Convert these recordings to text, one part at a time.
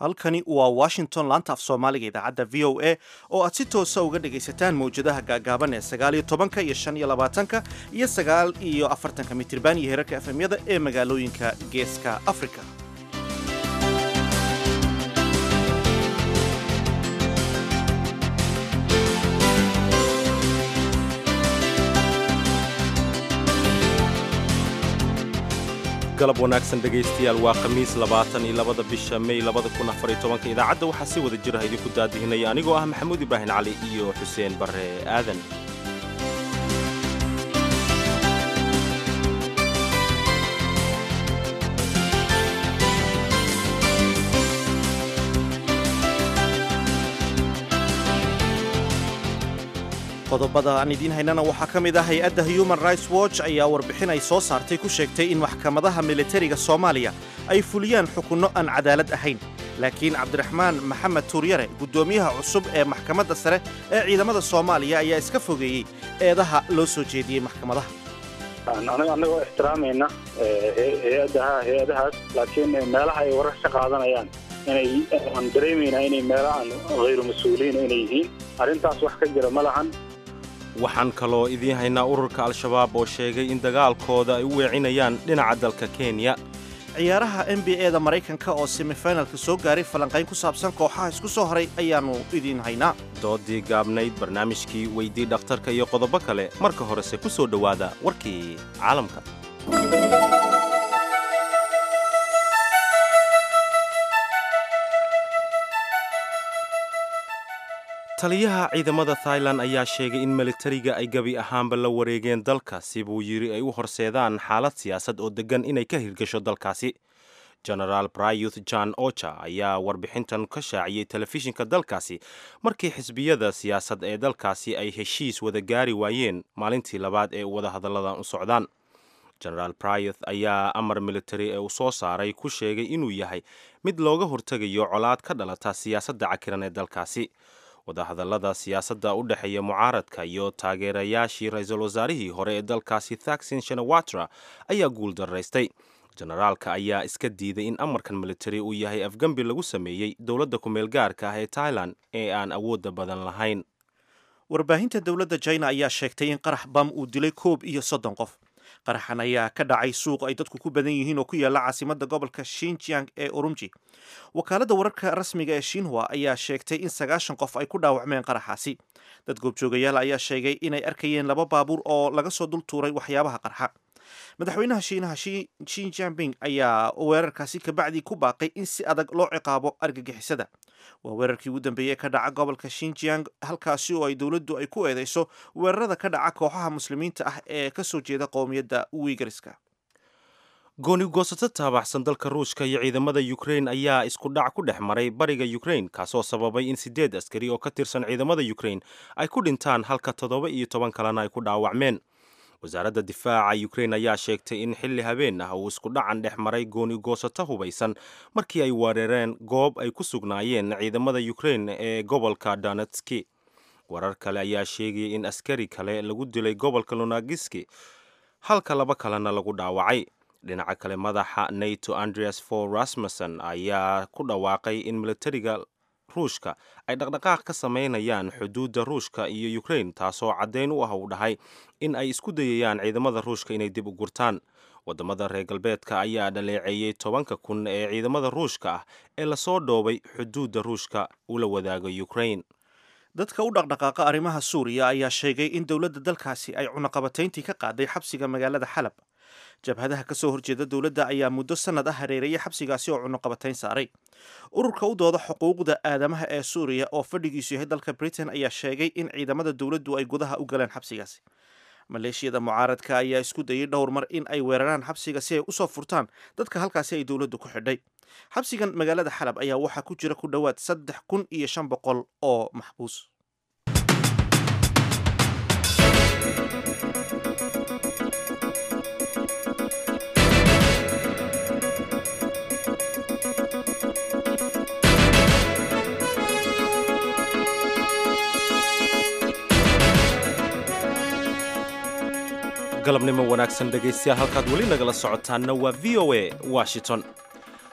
halkani waa washington laanta af soomaaliga idaacadda v o a oo aad si toosa uga dhegaysataan mawjadaha gaagaaban ee sagaal iyo tobanka iyo shan iyo labaatanka iyo sagaal iyo afartanka mitirban iyo herarka efemyada ee magaalooyinka geeska afrika galab wanaagsan dhegaystayaal waa khamiis labaatan iyo labada bisha mey labada kun afar iyo tobanka idaacadda waxaa si wada jiraha idinku daadihinaya anigoo ah maxamuud ibraahin cali iyo xuseen barre aadan qodobada aan idiin haynana waxaa ka mid ah hay-adda human rights watch ayaa warbixin ay soo saartay ku sheegtay in maxkamadaha militariga soomaaliya ay fuliyaan xukunno aan cadaalad ahayn laakiin cabdiraxmaan maxamed tuuryare guddoomiyaha cusub ee maxkamadda sare ee ciidamada soomaaliya ayaa iska fogeeyey eedaha loo soo jeediyey maxkamadaha annagoo ixtiraamayna hay-adaha hay-adahaas laakiin meelaha ay warar ka qaadanayaan inay aan dareemayna inay meelo aan hayru mas-uuliyiin inay yihiin arrintaas wax ka jira ma lahan waxaan kaloo idiin haynaa ururka al-shabaab oo sheegay in dagaalkooda ay u weecinayaan dhinaca dalka kenya ciyaaraha n b e da maraykanka oo semifinalka soo gaaray falanqayn ku saabsan kooxaha isku soo haray ayaannu idiin haynaa doodii gaabnayd barnaamijkii weydii dhakhtarka iyo qodobo kale marka horese ku soo dhowaada warkii caalamka taliyaha ciidamada thailan ayaa sheegay in militariga ay gebi ahaanba la wareegeen dalkaasi buu yidhi ay u horseedaan xaalad siyaasad oo deggan inay ka hirgasho dalkaasi genaraal brayuth john ocha ayaa warbixintan ka shaaciyey telefishinka dalkaasi markii xisbiyada siyaasad ee dalkaasi ay heshiis wada gaari waayeen maalintii labaad ee wadahadalladan u socdaan genaraal brayuth ayaa amar militari ee uu soo saaray ku sheegay inuu yahay mid looga hortegayo colaad ka dhalata siyaasadda cakiran ee dalkaasi wadahadallada siyaasadda u dhexeeya mucaaradka iyo taageerayaashii ra-iisul wasaarihii hore ee dalkaasi thaksin shanawatra ayaa guul daraystay generaalka ayaa iska diiday in amarkan militari uu yahay afgembi lagu sameeyey dowladda ku-meel gaarka ah ee tailan ee aan awoodda badan lahayn warbaahinta dowladda china ayaa sheegtay in qarax bam uu dilay koob iyo soddon qof qaraxan ayaa ka dhacay suuq ay dadku ku badan yihiin oo ku yaalla caasimadda gobolka shinjiang ee urumji wakaaladda wararka rasmiga ee shinhua ayaa sheegtay in sagaashan qof ay ku dhaawacmeen qaraxaasi dad goobjoogayaal ayaa sheegay inay arkayeen laba baabuur oo laga soo dul tuuray waxyaabaha qarxa madaxweynaha shiinaha shin jinping ayaa weerarkaasi kabacdii ku baaqay in si adag loo ciqaabo argagixisada waa weerarkii ugu dambeeyey ka dhaca gobolka shinjiang halkaasi oo ay dowladdu ay ku eedeyso weerarada ka dhaca kooxaha muslimiinta ah ee ka soo jeeda qowmiyadda wiigariska gooni goosato taabaxsan dalka ruushka iyo ciidamada ukrain ayaa isku dhac ku dhex maray bariga ukrain kaasoo sababay in siddeed askari oo ka tirsan ciidamada ukrain ay ku dhintaan halka toddoba iyo toban kalena ay ku dhaawacmeen wasaaradda difaaca ukrain ayaa sheegtay in xilli habeen ah uu isku dhacan dhex maray gooni goosato hubaysan markii ay weerareen goob ay ku sugnaayeen ciidamada ukrain ee gobolka donetski warar kale ayaa sheegayay in askari kale lagu dilay gobolka lunagiski halka laba kalena lagu dhaawacay dhinaca kale madaxa nato andreas for rasmussen ayaa ku dhawaaqay in militariga ruushka ay dhaqdhaqaaq ka samaynayaan xuduudda ruushka iyo ukrain taasoo caddayn u ah uu dhahay in ay isku dayayaan ciidamada ruushka inay dib u gurtaan waddamada reer galbeedka ayaa dhaleeceeyey tobanka kun ee ciidamada ruushka ah ee lasoo dhoobay xuduudda ruushka ula wadaaga ukrain dadka u dhaqdhaqaaqa arrimaha suuriya ayaa sheegay in dowladda dalkaasi ay cunaqabatayntii ka qaaday xabsiga magaalada xalab jabhadaha ka soo horjeeda dowladda ayaa muddo sannad ah hareerayay xabsigaasi oo cunaqabatayn saaray ururka u dooda xuquuqda aadamaha ee suuriya oo fadhigiisu yahay dalka britain ayaa sheegay in ciidamada dowladdu ay gudaha u galeen xabsigaasi maleeshiyada mucaaradka ayaa isku dayay dhowr mar in ay weeraraan xabsiga si ay usoo furtaan dadka halkaasi ay dowladdu ku xidhay xabsigan magaalada xalab ayaa waxaa ku jira ku dhowaad saddex kun iyo shan boqol oo maxbuus galabnimo wanaagsan dhegaystayaal halkaad weli nagala socotaanna waa v o a washington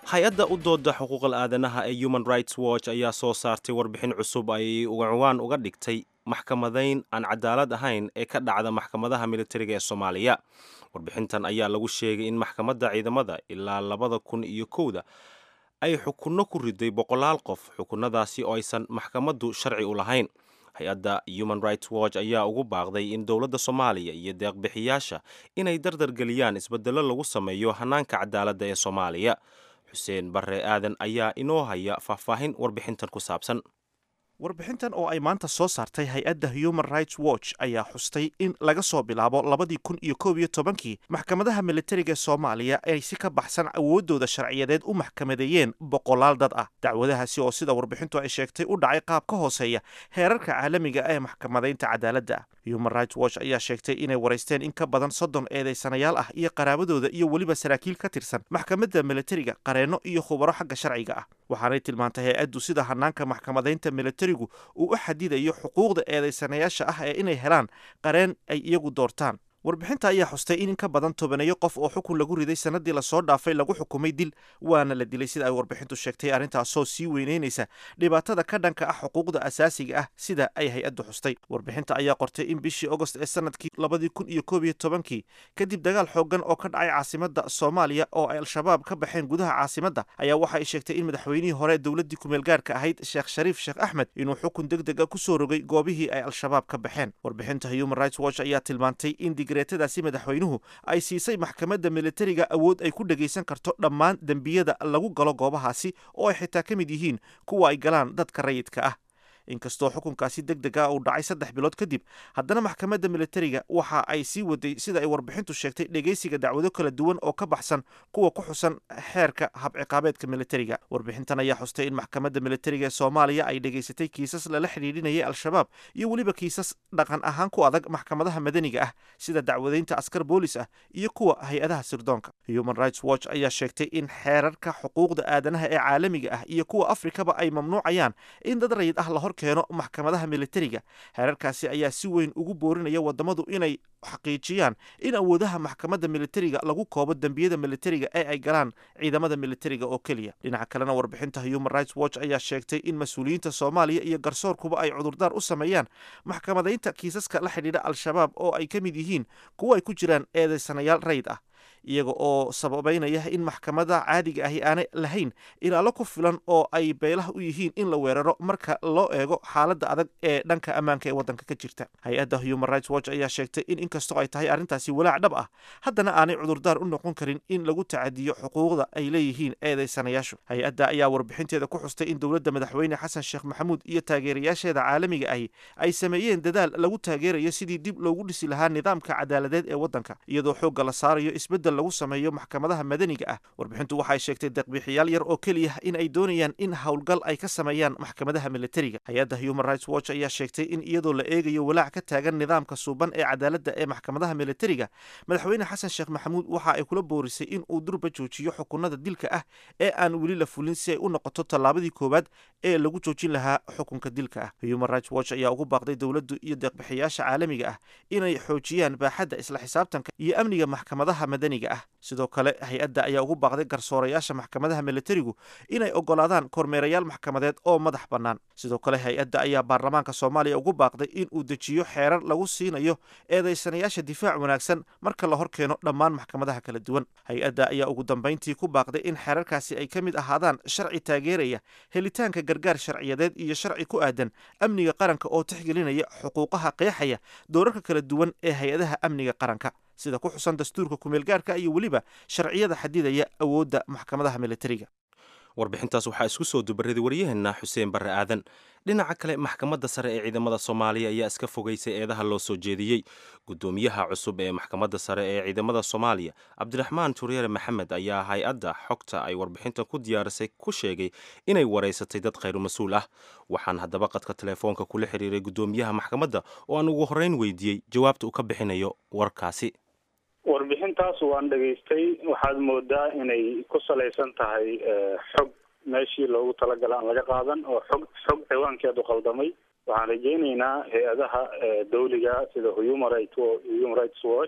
hay-adda u dooda xuquuqal aadanaha ee human rights watch ayaa soo saartay warbixin cusub ay ugacuwaan uga dhigtay maxkamadayn aan cadaalad ahayn ee ka dhacda maxkamadaha militariga ee soomaaliya warbixintan ayaa lagu sheegay in maxkamadda ciidamada ilaa labada kun iyo kowda ay xukunno ku riday boqolaal qof xukunnadaasi oo aysan maxkamaddu sharci u lahayn hay-adda human rights watch ayaa ugu baaqday in dowladda soomaaliya iyo deeqbixiyaasha inay dardargeliyaan isbeddello lagu sameeyo hannaanka cadaaladda ee soomaaliya xuseen barre aadan ayaa inoo haya faahfaahin warbixintan ku saabsan warbixintan oo ay maanta soo saartay hay-adda human rights watch ayaa xustay in laga soo bilaabo labadii kun iyo koob iyo tobankii maxkamadaha militariga soomaaliya ay si ka baxsan awooddooda sharciyadeed u maxkamadeeyeen boqolaal dad ah dacwadahaasi oo sida warbixintu ay sheegtay u dhacay qaab ka hooseeya heerarka caalamiga ee maxkamadaynta cadaaladda ah human rights watch ayaa sheegtay inay waraysteen in ka badan soddon eedaysanayaal ah iyo qaraabadooda iyo weliba saraakiil ka tirsan maxkamadda militariga qareenno iyo khubaro xagga sharciga ah waxaanay tilmaantay hay-addu sida hanaanka maxkamadaynta militarigu uu u xadidayo xuquuqda eedaysanayaasha ah ee inay helaan qareen ay iyagu doortaan warbixinta ayaa xustay in in ka badan tobaneeyo qof oo xukun lagu riday sanadii lasoo dhaafay lagu xukumay dil waana la dilay sida ay warbixintu sheegtay arrintaasoo sii weyneynaysa dhibaatada ka dhanka ah xuquuqda asaasiga ah sida ay hay-addu xustay warbixinta ayaa qortay in bishii agost ee sanadkii labadii kun iyo koob iyo tobankii kadib dagaal xoogan oo ka dhacay caasimadda soomaaliya oo ay al-shabaab ka baxeen gudaha caasimadda ayaa waxa ay sheegtay in madaxweynihii hore dowladdii kumeelgaarka ahayd sheekh shariif sheekh axmed inuu xukun deg deg a kusoo rogay goobihii ay al-shabaab ka baxeen warbixinta human rights watch ayaa tilmaantay in digreetadaasi madaxweynuhu ay siisay maxkamadda militariga awood ay ku dhegaysan karto dhammaan dembiyada lagu galo goobahaasi oo ay xitaa ka mid yihiin kuwa ay galaan dadka rayidka ah inkastoo xukunkaasi deg deg a uu dhacay saddex bilood kadib haddana maxkamadda militariga waxa ay sii waday sida ay warbixintu sheegtay dhegaysiga dacwado kala duwan oo ka baxsan kuwa ku xusan xeerka habciqaabeedka militariga warbixintan ayaa xustay in maxkamadda militariga ee soomaaliya ay dhegaysatay kiisas lala xidhiidhinayay al-shabaab iyo weliba kiisas dhaqan ahaan ku adag maxkamadaha madaniga ah sida dacwadaynta askar boolis ah iyo kuwa hay-adaha sirdoonka human rights watch ayaa sheegtay in xeerarka xuquuqda aadanaha ee caalamiga ah iyo kuwa afrikaba ay mamnuucayaan in dad rayid ah lahor keeno maxkamadaha militariga xeerarkaasi ayaa si weyn ugu boorinaya wadamadu inay xaqiijiyaan in awoodaha maxkamadda militariga lagu koobo dembiyada militariga ee ay galaan ciidamada militariga oo keliya dhinaca kalena warbixinta human rights watch ayaa sheegtay in mas-uuliyiinta soomaaliya iyo garsoorkuba ay cudurdaar u sameeyaan maxkamadaynta kiisaska la xidhiidha al-shabaab oo ay ka mid yihiin kuwo ay ku jiraan eedaysanayaal rayid ah iyaga oo sababeynaya in maxkamada caadiga ahi aanay lahayn ilaalo ku filan oo ay beelaha u yihiin in la weeraro marka loo eego xaaladda adag ee dhanka ammaanka ee waddanka ka jirta hay-adda human rights watch ayaa sheegtay in inkastoo ay tahay arrintaasi walaac dhab ah haddana aanay cudurdaar u noqon karin in lagu tacadiyo xuquuqda ay leeyihiin eedaysanayaashu hay-adda ayaa warbixinteeda ku xustay in dowladda madaxweyne xasan sheekh maxamuud iyo taageerayaasheeda caalamiga ahi ay sameeyeen dadaal lagu taageerayo sidii dib loogu dhisi lahaa nidaamka cadaaladeed ee waddanka iyadoo xoogga la saarayo isbeddel lagu sameeyo maxkamadaha madaniga ah warbixintu waxay sheegtay deeqbixiyaal yar oo keliya in ay doonayaan in howlgal ay ka sameeyaan maxkamadaha militariga hay-adda human rights watch ayaa sheegtay in iyadoo la eegayo walaac ka taagan nidaamka suuban ee cadaaladda ee maxkamadaha militariga madaxweyne xasan sheekh maxamuud waxa ay kula boorisay in uu durba joojiyo xukunada dilka ah ee aan weli la fulin si ay u noqoto tallaabadii koowaad ee lagu joojin lahaa xukunka dilka ah human rights watch ayaa ugu baaqday dowladdu iyo deeqbixiyaasha caalamiga ah inay xoojiyaan baaxadda isla xisaabtanka iyo amniga maxkamadaha madaniga ah sidoo kale hay-adda ayaa ugu baaqday garsoorayaasha maxkamadaha militarigu inay ogolaadaan kormeerayaal maxkamadeed oo madax bannaan sidoo kale hay-adda ayaa baarlamaanka soomaaliya ugu baaqday in uu dejiyo xeerar lagu siinayo eedaysanayaasha difaac wanaagsan marka la hor keeno dhammaan maxkamadaha kala duwan hay-adda ayaa ugu dambayntii ku baaqday in xeerarkaasi ay ka mid ahaadaan sharci taageeraya helitaanka gargaar sharciyadeed iyo sharci ku aadan amniga qaranka oo tixgelinaya xuquuqaha qeexaya doorarka kala duwan ee hay-adaha amniga qaranka sida ku xusan dastuurka kumeelgaarka iyo weliba sharciyada xadidaya awoodda maxkamadaha militariga warbixintaas waxaa isku soo dubaraday waryaheena xuseen barre aadan dhinaca kale maxkamadda sare ee ciidamada soomaaliya ayaa iska fogeysay eedaha loo soo jeediyey gudoomiyaha cusub ee maxkamadda sare ee ciidamada soomaaliya cabdiraxmaan turyere maxamed ayaa hay-adda xogta ay warbixintan ku diyaarisay ku sheegay inay wareysatay dad khayru mas-uul ah waxaan haddaba qadka telefoonka kula xiriiray gudoomiyaha maxkamadda oo aan ugu horreyn weydiiyey jawaabta uu ka bixinayo warkaasi warbixintaas waan dhegaystay waxaad moodaa inay ku salaysan tahay xog meeshii loogu talagala aan laga qaadan oo xog xog ciwaankeedu qaldamay waxaan rajeyneynaa hay-adaha dawliga sida human right human rights watch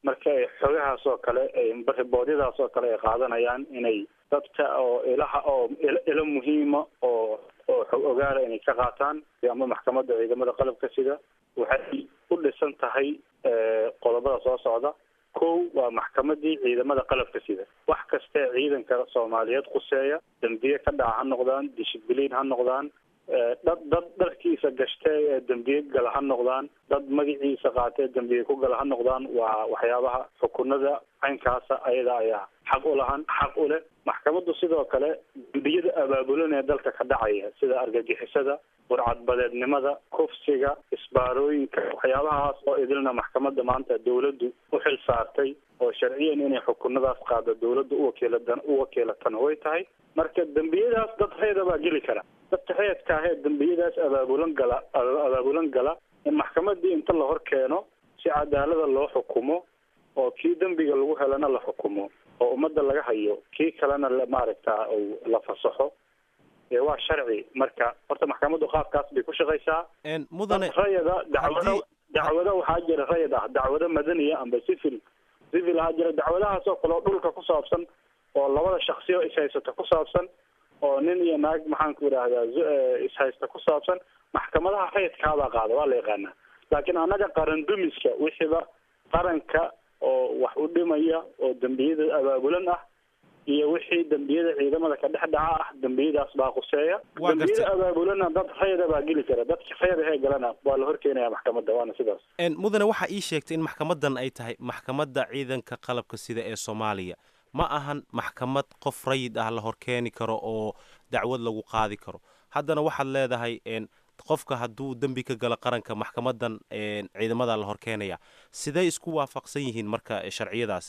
marka ay xogahaas oo kale riboodyadaas oo kale ay qaadanayaan inay dadka oo ilaha oo ilo muhiima oo oo xog ogaala inay ka qaataan ama maxkamadda ciidamada qalabka sida waxay u dhisan tahay qodobada soo socda kow waa maxkamadii ciidamada qalabka sida wax kastee ciidanka soomaaliyeed quseeya dambiye ka dhaca ha noqdaan dishibiliin ha noqdaan dad dad dharkiisa gashtee ee dambiye gala ha noqdaan dad magaciisa qaatee dambiye ku gala ha noqdaan waa waxyaabaha xukunada caynkaasa ayada ayaa xaq u lahan xaq u leh maxkamaddu sidoo kale dambiyada abaabulan ee dalka ka dhacaya sida argagixisada burcadbadeednimada kufsiga isbaarooyinka waxyaabahaas oo idilna maxkamadda maanta dawladdu u xil saartay oo sharciyan inay xukunadaas qaado dawladda uwakiilatan uwakiilatana way tahay marka dembiyadaas dad reeda baa geli kara dadka reedka ahee dembiyadaas abaabulan gala abaabulan gala in maxkamadii inta la hor keeno si cadaalada loo xukumo oo kii dembiga lagu helana la xukumo oo ummadda laga hayo kii kalena maaragta la fasaxo waa sharci marka horta maxkamaddu qaabkaas bay ku shaqaysaa mudane rayada dacwado dacwado waxaa jira rayad ah dacwado madaniya amba civil civil ahaa jira dacwadahaas oo kale oo dhulka ku saabsan oo labada shaksiyo ishaysato ku saabsan oo nin iyo naag maxaanku idhaahdaa ishaysta ku saabsan maxkamadaha rayadkaabaa qaada waa la yaqaanaa laakiin annaga qaran dumiska wixiiba qaranka oo wax u dhimaya oo dembiyada abaabulan ah iyo wixii dembiyada ciidamada ka dhex dhaca ah dembiyadaas baa quseeya dembiyada abaabulana dad rayada baa geli kara dadka rayada hee galana waa la horkeenaya maxkamadda waana sidaas mudane waxaa ii sheegtay in maxkamadan ay tahay maxkamadda ciidanka qalabka sida ee soomaaliya ma ahan maxkamad qof rayid ah la horkeeni karo oo dacwad lagu qaadi karo haddana waxaad leedahay qofka hadduu dembi ka galo qaranka maxkamadan ciidamada la horkeenaya sidee isku waafaqsan yihiin marka sharciyadaas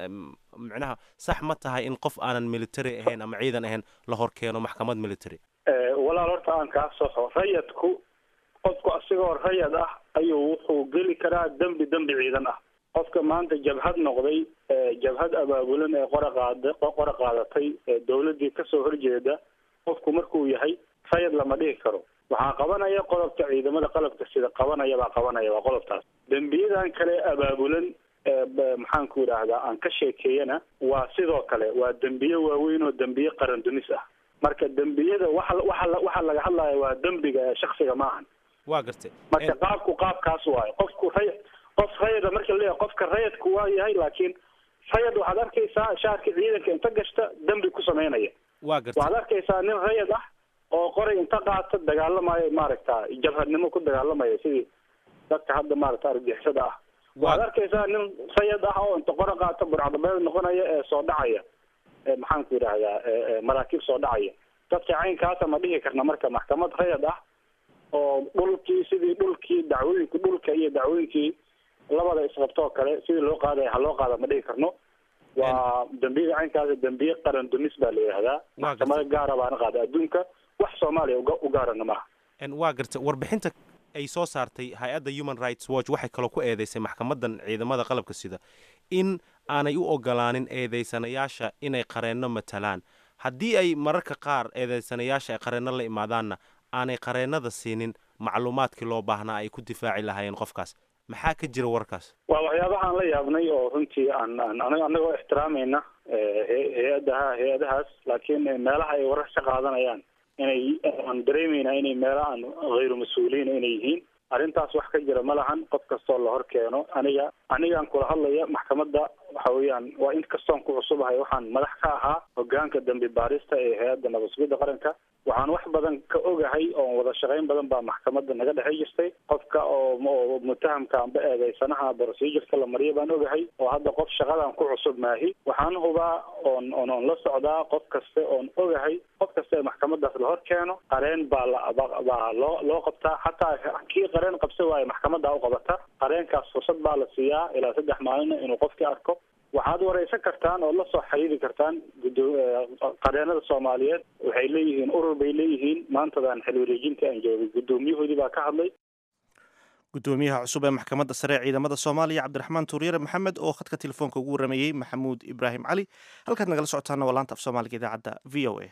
micnaha sax ma tahay in qof aanan military ahayn ama ciidan ahayn la horkeeno maxkamad military walaal horta aan kaa soxo rayadku qofku asigoo rayad ah ayuu wuxuu geli karaa dembi dembi ciidan ah qofka maanta jabhad noqday jabhad abaabulan ee qora qaada qora qaadatay ee dawladdii kasoo horjeeda qofku markuu yahay rayad lama dhihi karo waxaa qabanaya qodobka ciidamada qalabka sida qabanaya baa qabanaya waa qodobtaas dembiyadan kale abaabulan maxaanku idhaahdaa aan ka sheekeeyana waa sidoo kale waa dembiye waaweyn oo dembiye qaran dumis ah marka dembiyada waxa waxa waxa laga hadlaya waa dembiga ee shaksiga maahan waa gartay marka qaabku qaabkaas waayo qofku ray qof rayada marka la leeyahay qofka rayadku waa yahay laakiin rayad waxaad arkaysaa shaarka ciidanka inta gashta dembi ku sameynaya waa gartay waxaad arkaysaa nin rayad ah oo qoray inta qaata dagaalamayo maaragta jabhadnimo ku dagaalamaya sidii dadka hadda maaragta argixisada ah waxaad arkaysaa nin rayad ah oo inta qora qaata burcadabeed noqonaya ee soo dhacaya maxaanku yidhaahdaa maraakiib soo dhacaya dadka caynkaasa ma dhihi karna marka maxkamad rayad ah oo dhulkii sidii dhulkii dacwooyinki dhulka iyo dacwooyinkii labada isqabtoo kale sidii loo qaadaya ha loo qaada ma dhihi karno waa dembiyada caynkaasa dembiye qaran dumis baa la yidhahdaa maxkamada gaara baana qaada adduunka wax soomaaliya u gaarana maaha waa garta warbixinta ay soo saartay hay-adda human rights watch waxay kaloo ku eedeysay maxkamadan ciidamada qalabka sida in aanay u ogolaanin eedeysanayaasha inay qareenno matalaan haddii ay mararka qaar eedeysanayaasha ay qareenno la imaadaanna aanay qareennada siinin macluumaadkii loo baahnaa ay ku difaaci lahaayeen qofkaas maxaa ka jira warkaas waa waxyaabahaan la yaabnay oo runtii aan aan anagoo ixtiraamayna hay-adaha hay-adahaas laakiin meelaha ay warar ka qaadanayaan inay aan dareemayna inay meelo aan hayru mas-uuliyiin inay yihiin arrintaas wax ka jira ma lahan qof kastoo la hor keeno aniga anigaan kula hadlaya maxkamadda waxa weeyaan waa in kastoon ku cusubahay waxaan madax ka ahaa hogaanka dambi baarista ee hay-adda nabadsugidda qaranka waxaan wax badan ka ogahay oo wada shaqayn badan baa maxkamadda naga dhexey jirtay qofka oo oo mutahamka amba eedeysanaha procedureka la mariya baan ogahay oo hadda qof shaqadan ku cusub maahi waxaan hubaa oon oon oon la socdaa qof kaste oon ogahay qof kasta ee maxkamadaas la hor keeno qareen baa la baa loo loo qabtaa xataa kii qareen qabsa waayo maxkamadda u qabata qareenkaas fursad baa la siiyaa ilaa saddex maalin inuu qofkii arko waxaad wareysan kartaan oo lasoo xiriiri kartaan gudo qareenada soomaaliyeed waxay leeyihiin urur bay leeyihiin maantadan xil wareejinta aan joogay guddoomiyahoodii baa ka hadlay guddoomiyaha cusub ee maxkamadda sare ee ciidamada soomaaliya cabdiraxmaan tuuryare maxamed oo khadka telefoonka ugu warameeyey maxamuud ibraahim cali halkaad nagala socotaana waa laanta af soomaaliga idaacadda v o a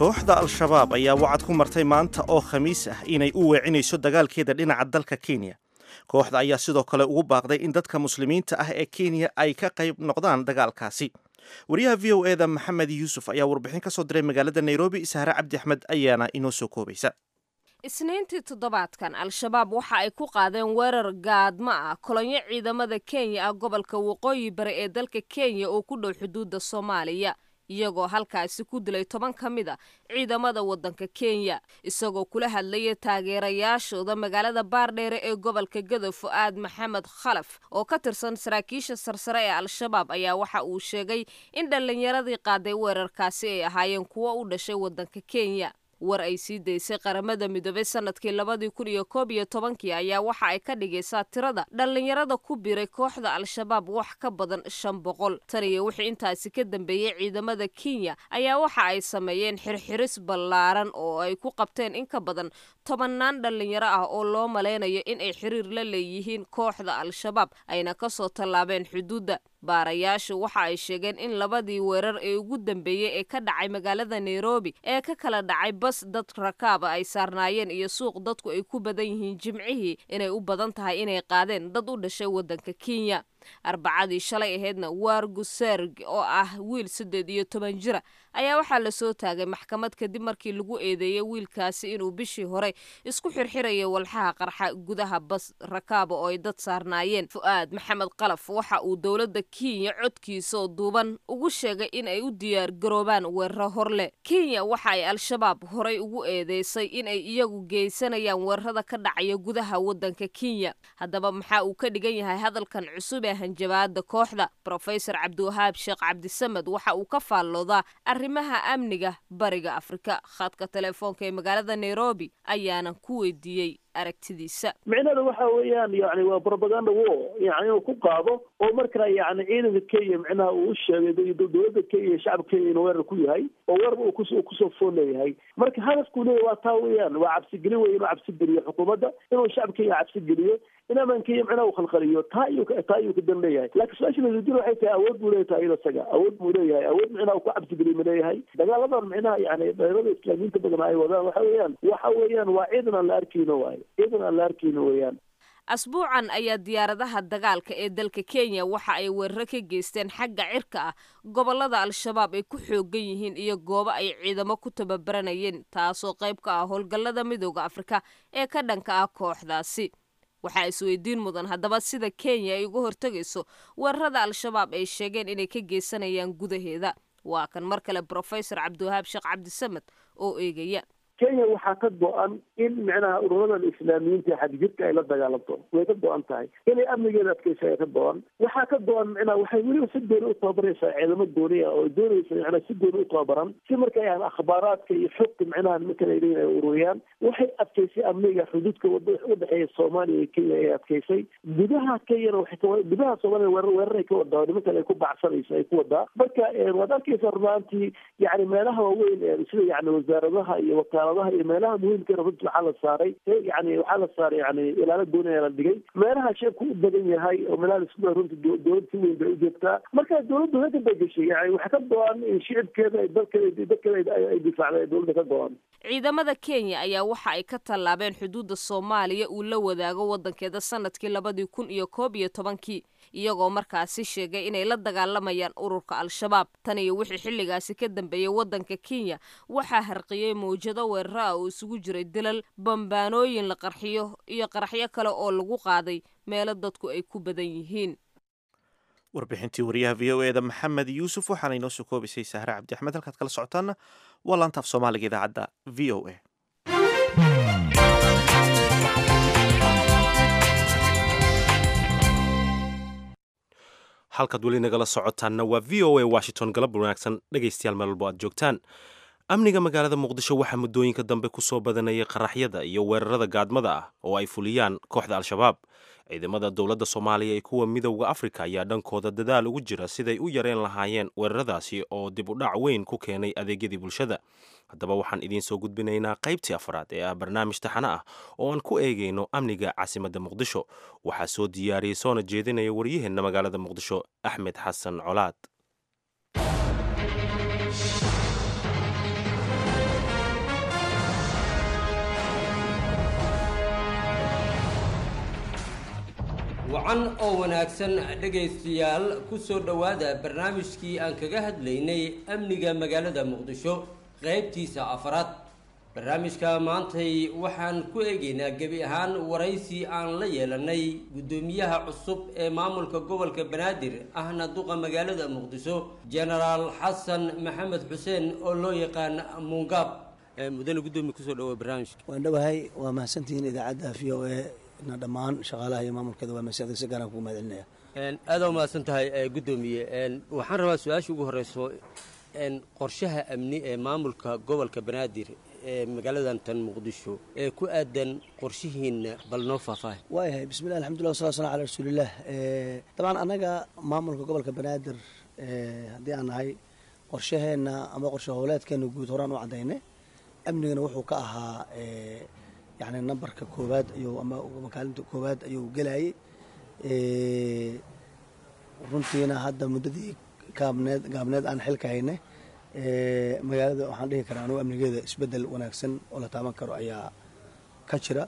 kooxda al-shabaab ayaa wacad ku martay maanta oo khamiis ah inay u weecinayso dagaalkeeda dhinaca dalka kenya kooxda ayaa sidoo kale ugu baaqday in dadka muslimiinta ah ee kenya ay ka qayb noqdaan dagaalkaasi wariyaha v o eda maxamed yuusuf ayaa warbixin ka soo diray magaalada nairobi sahre cabdi axmed ayaana inoo soo koobaysa isniintii toddobaadkan al-shabaab waxa ay ku qaadeen weerar gaadmo ah kolonyo ciidamada kenya ah gobolka waqooyi bari ee dalka kenya oo ku dhow xuduudda soomaaliya iyagoo halkaasi ku dilay toban ka mid a ciidamada waddanka kenya isagoo kula hadlaya taageerayaashooda magaalada baardheere ee gobolka gado fu-aad maxamed khalaf oo ka tirsan saraakiisha sarsare ee al-shabaab ayaa waxa uu sheegay in dhallinyaradii qaaday weerarkaasi ay ahaayeen kuwo u dhashay waddanka kenya war ay sii daysay qaramada midoobay sanadkii labadii kun iyo koob iyo tobankii ayaa waxa ay ka dhigaysaa tirada dhallinyarada ku biray kooxda al-shabaab wax ka badan shan boqol tan iyo wixii intaasi ka dambeeyey ciidamada kenya ayaa waxa ay sameeyeen xirxiris ballaaran oo ay ku qabteen in ka badan tobannaan dhallinyaro ah oo loo malaynayo in ay xiriir la leeyihiin kooxda al-shabaab ayna kasoo tallaabeen xuduudda baarayaashu waxa ay sheegeen in labadii weerar ee ugu dambeeyey ee ka dhacay magaalada nairobi ee ka kala dhacay bas dad rakaaba ay saarnaayeen iyo suuq dadku ay ku badan yihiin jimcihii inay u badan tahay inay qaadeen dad u dhashay waddanka kenya arbacadii shalay ahaydna wargu serg oo ah wiil siddeed iyo toban jira ayaa waxaa lasoo taagay maxkamad kadib markii lagu eedeeyey wiilkaasi inuu bishii hore isku xirxirayay walxaha qarxa gudaha bas rakaaba oo ay dad saarnaayeen fu-aad maxamed qalaf waxa uu dowladda kenya codkiisaoo duuban ugu sheegay in ay u diyaar garoobaan weeraro horleh kenya waxa ay al-shabaab horay ugu eedeysay in ay iyagu geysanayaan weerarada ka dhacaya gudaha waddanka kenya haddaba maxaa uu ka dhigan yahay hadalkan cusub ee hanjabaada kooxda rofesor cabdiwahaab sheekh cabdisamed waxa uu ka faalloodaa arrimaha amniga bariga afrika khadka telefoonka ee magaalada nairobi ayaana ku weydiiyey aragtidiisa micnada waxa weeyaan yani waa propaganda wo yani inuu ku qaado oo markaa yani ciidanka kenya micnaha uu u sheegay dowladda kenya shacabka kenya inuu weerar ku yahay oo weerarba uu kusoo fool leeyahay marka hadafkuu leeyahy waa taa weeyaan waa cabsigeli wey inuu cabsigeliyo xukuumadda inuu shacab kenya cabsigeliyo in amaan kenya micnaha uu khalkhaliyo taa ayuu taa ayuu ka dan leeyahay laakiin su-aasha lasweydiin waxay tahay awood buu leeyahay iyada isaga awood buu leeyahay awood micnaha uu ku cabsigeliyo ma leeyahay dagaaladan micnaha yani dhallinyarada islaamiyiinta badan ay wadaan waxa weeyaan waxa weeyaan waa ciidan aan la arkayno waayo ciidan aan la arkayno weeyaan asbuucan ayaa diyaaradaha dagaalka ee dalka kenya waxa ay weeraro ka geysteen xagga cirka ah gobolada al-shabaab ay ku xoogan yihiin iyo goobo ay ciidamo ku tababaranayeen taasoo qayb ka ah howlgallada midooda afrika ee ka dhanka ah kooxdaasi waxaa isweydiin mudan haddaba sida kenya ay uga hortegayso weerarada al-shabaab ay sheegeen inay ka geysanayaan gudaheeda waa kan mar kale brofesor cabdiwahaab sheekh cabdisamed oo eegaya kenya waxaa ka go-an in micnaha ururadan islaamiyiinta xadgudka ay la dagaalamto way ka go-an tahay inay amnigeeda adkeysa ay ka go-an waxaa ka go-an micnaha waxay weliba si gooni u tababaraysaa ciidamo gooni ah oo doonaysa micnaha si gooni u tababaran si marka yani akhbaaraadka iyo xogta micnaha nimankan ay leeyihin ay ururiyaan waxay adkeysay amniga xuduudka udhexeeya soomaaliya iyo kenya ay adkeysay gudaha kenyana waxay ka gudaha soomaaliya weerar weeraray ka wadaa nimankan ay ku baxsanaysa ay ku wadaa marka waad arkeysa runaantii yani meelaha waaweyn sida yani wasaaradaha iyo wakaala iyo meelaha muhiimka runti waxaa la saaray yani waxaa la saaray yani ilaalo gooniya la dhigay meelaha sheebku u badan yahay oo meelaha laisku runti dowlad si weyn bay u joogtaa marka dowladdu hada bay gashay yani waxaa ka go-an in shicibkeeda dalkeeda dalkeeda ay difaacda dowladda ka go-an ciidamada kenya ayaa waxa ay ka tallaabeen xuduudda soomaaliya uu la wadaago waddankeeda sanadkii labadii kun iyo koob iyo tobankii iyagoo markaasi sheegay inay la dagaalamayaan ururka al-shabaab tan iyo wixii xilligaasi ka dambeeyey waddanka kenya waxaa harqiyey mawjado weeraro ah oo isugu jiray dilal bambaanooyin la qarxiyo iyo qaraxyo kale oo lagu qaaday meelo dadku ay ku badan yihiin warbixintii wariyaha v o eda maxamed yuusuf waxaana inoo soo koobisay sahre cabdi axmed halkaad kala socotaana waa laantaaf soomaaliga idaacadda v o a halkaad weli nagala socotaanna waa v o a washington galab wanaagsan dhegaystayaal meel walbo aad joogtaan amniga magaalada muqdisho waxaa muddooyinka dambe ku soo badanayay qaraxyada iyo weerarada gaadmada ah oo ay fuliyaan kooxda al-shabaab ciidamada dowladda soomaaliya ee kuwa midowda afrika ayaa dhankooda dadaal ugu jira siday u yareen lahaayeen weeraradaasi oo dib u dhac weyn ku keenay adeegyadii bulshada haddaba waxaan idiin soo gudbinaynaa qaybtii afraad ee ah barnaamij taxane ah oo aan ku eegayno amniga caasimadda muqdisho waxaa soo diyaariyey soona jeedinaya waryaheenna magaalada muqdisho axmed xasan colaad wacan oo wanaagsan dhegaystayaal ku soo dhowaada barnaamijkii aan kaga hadlaynay amniga magaalada muqdisho qaybtiisa afaraad barnaamijka maantay waxaan ku eegaynaa gebi ahaan waraysi aan la yeelanay guddoomiyaha cusub ee maamulka gobolka banaadir ahna duqa magaalada muqdisho genaraal xasan maxamed xuseen oo loo yaqaan mungaab mudane guddoomiye kusoo dhawoa barnaamijka waan dhowahay waa mahadsantihiin idaacadda v o e na dhammaan shaqaalaha iyo maamulkeeda waa mahadsantahay si gaaraan kugu mahadcelinaya aada u mahadsan tahay guddoomiye waxaan rabaa su-aasha ugu horeyso qorshaha amni ee maamulka gobolka banaadir ee magaaladan tan muqdisho ee ku aadan qorshihiina bal noo faahfaahay waayahay bismillah alxamdulillah wasala sala ala rasuulilah dabcan annaga maamulka gobolka banaadir haddii aan nahay qorshaheenna ama qorshe howleedkeena guud horaan u caddaynay amnigana wuxuu ka ahaa yani nambarka koowaad ayuu ama makaalinta koowaad ayuu gelayay runtiina hadda muddadii gaabneed gaabneed aan xilka haynay magaalada waxaan dhihi karaa anugu amnigeeda isbeddel wanaagsan oo la taaban karo ayaa ka jira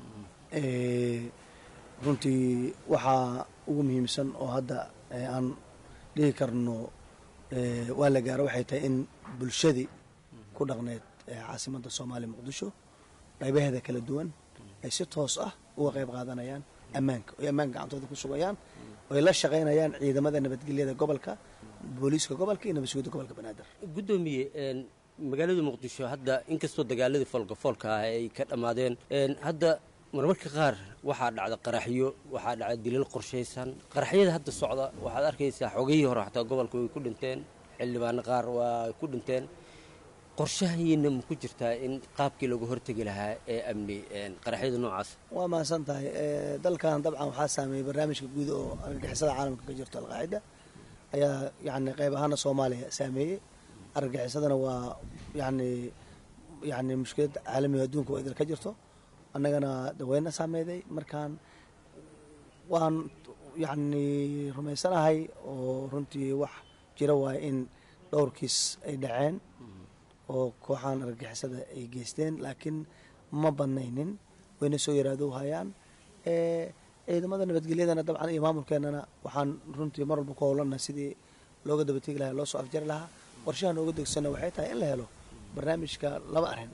runtii waxaa ugu muhiimsan oo hadda aan dhihi karno waa la gaaro waxay tahay in bulshadii ku dhaqneed caasimadda soomaaliya muqdisho qaybaheeda kala duwan ay si toos ah uga qayb qaadanayaan ammaanka oy ammaanka gacantooda ku sugayaan oy la shaqaynayaan ciidamada nabadgelyada gobolka booliiska gobolka iyo nabadsugyada gobolka banaadir guddoomiye magaalada muqdisho hadda inkastoo dagaaladii foolkafoolka ah ay ka dhammaadeen hadda marmarka qaar waxaa dhacda qaraxyo waxaa dhacda dilal qorshaysan qaraxyada hadda socda waxaad arkaysaa xogayii hore xataa gobolka way ku dhinteen xildhibaano qaar waa ku dhinteen qorshahiina ma ku jirtaa in qaabkii lagu hortegi lahaa ee amni qaraxyada noocaas waa mahadsan tahay dalkan dabcan waxaa saameeyey barnaamijka guud oo argagixisada caalamka ka jirto alqaacida ayaa yani qayb ahaana soomaaliya saameeyey argagixisadana waa yani yani mushkilad caalamiga adduunka oo idil ka jirto annagana daweyna saameeyday markaan waan yani rumaysanahay oo runtii wax jira waaye in dhowrkiis ay dhaceen oo kooxahan argagixisada ay geysteen laakiin ma badnaynin wayna soo yaraado hayaan ciidamada nabadgelyadana dabcan iyo maamulkeenana waxaan runtii mar walba ku howlana sidii looga dabategi lahaa loo soo afjari lahaa qorshaha nooga degsana waxay tahay in la helo barnaamijka laba arrin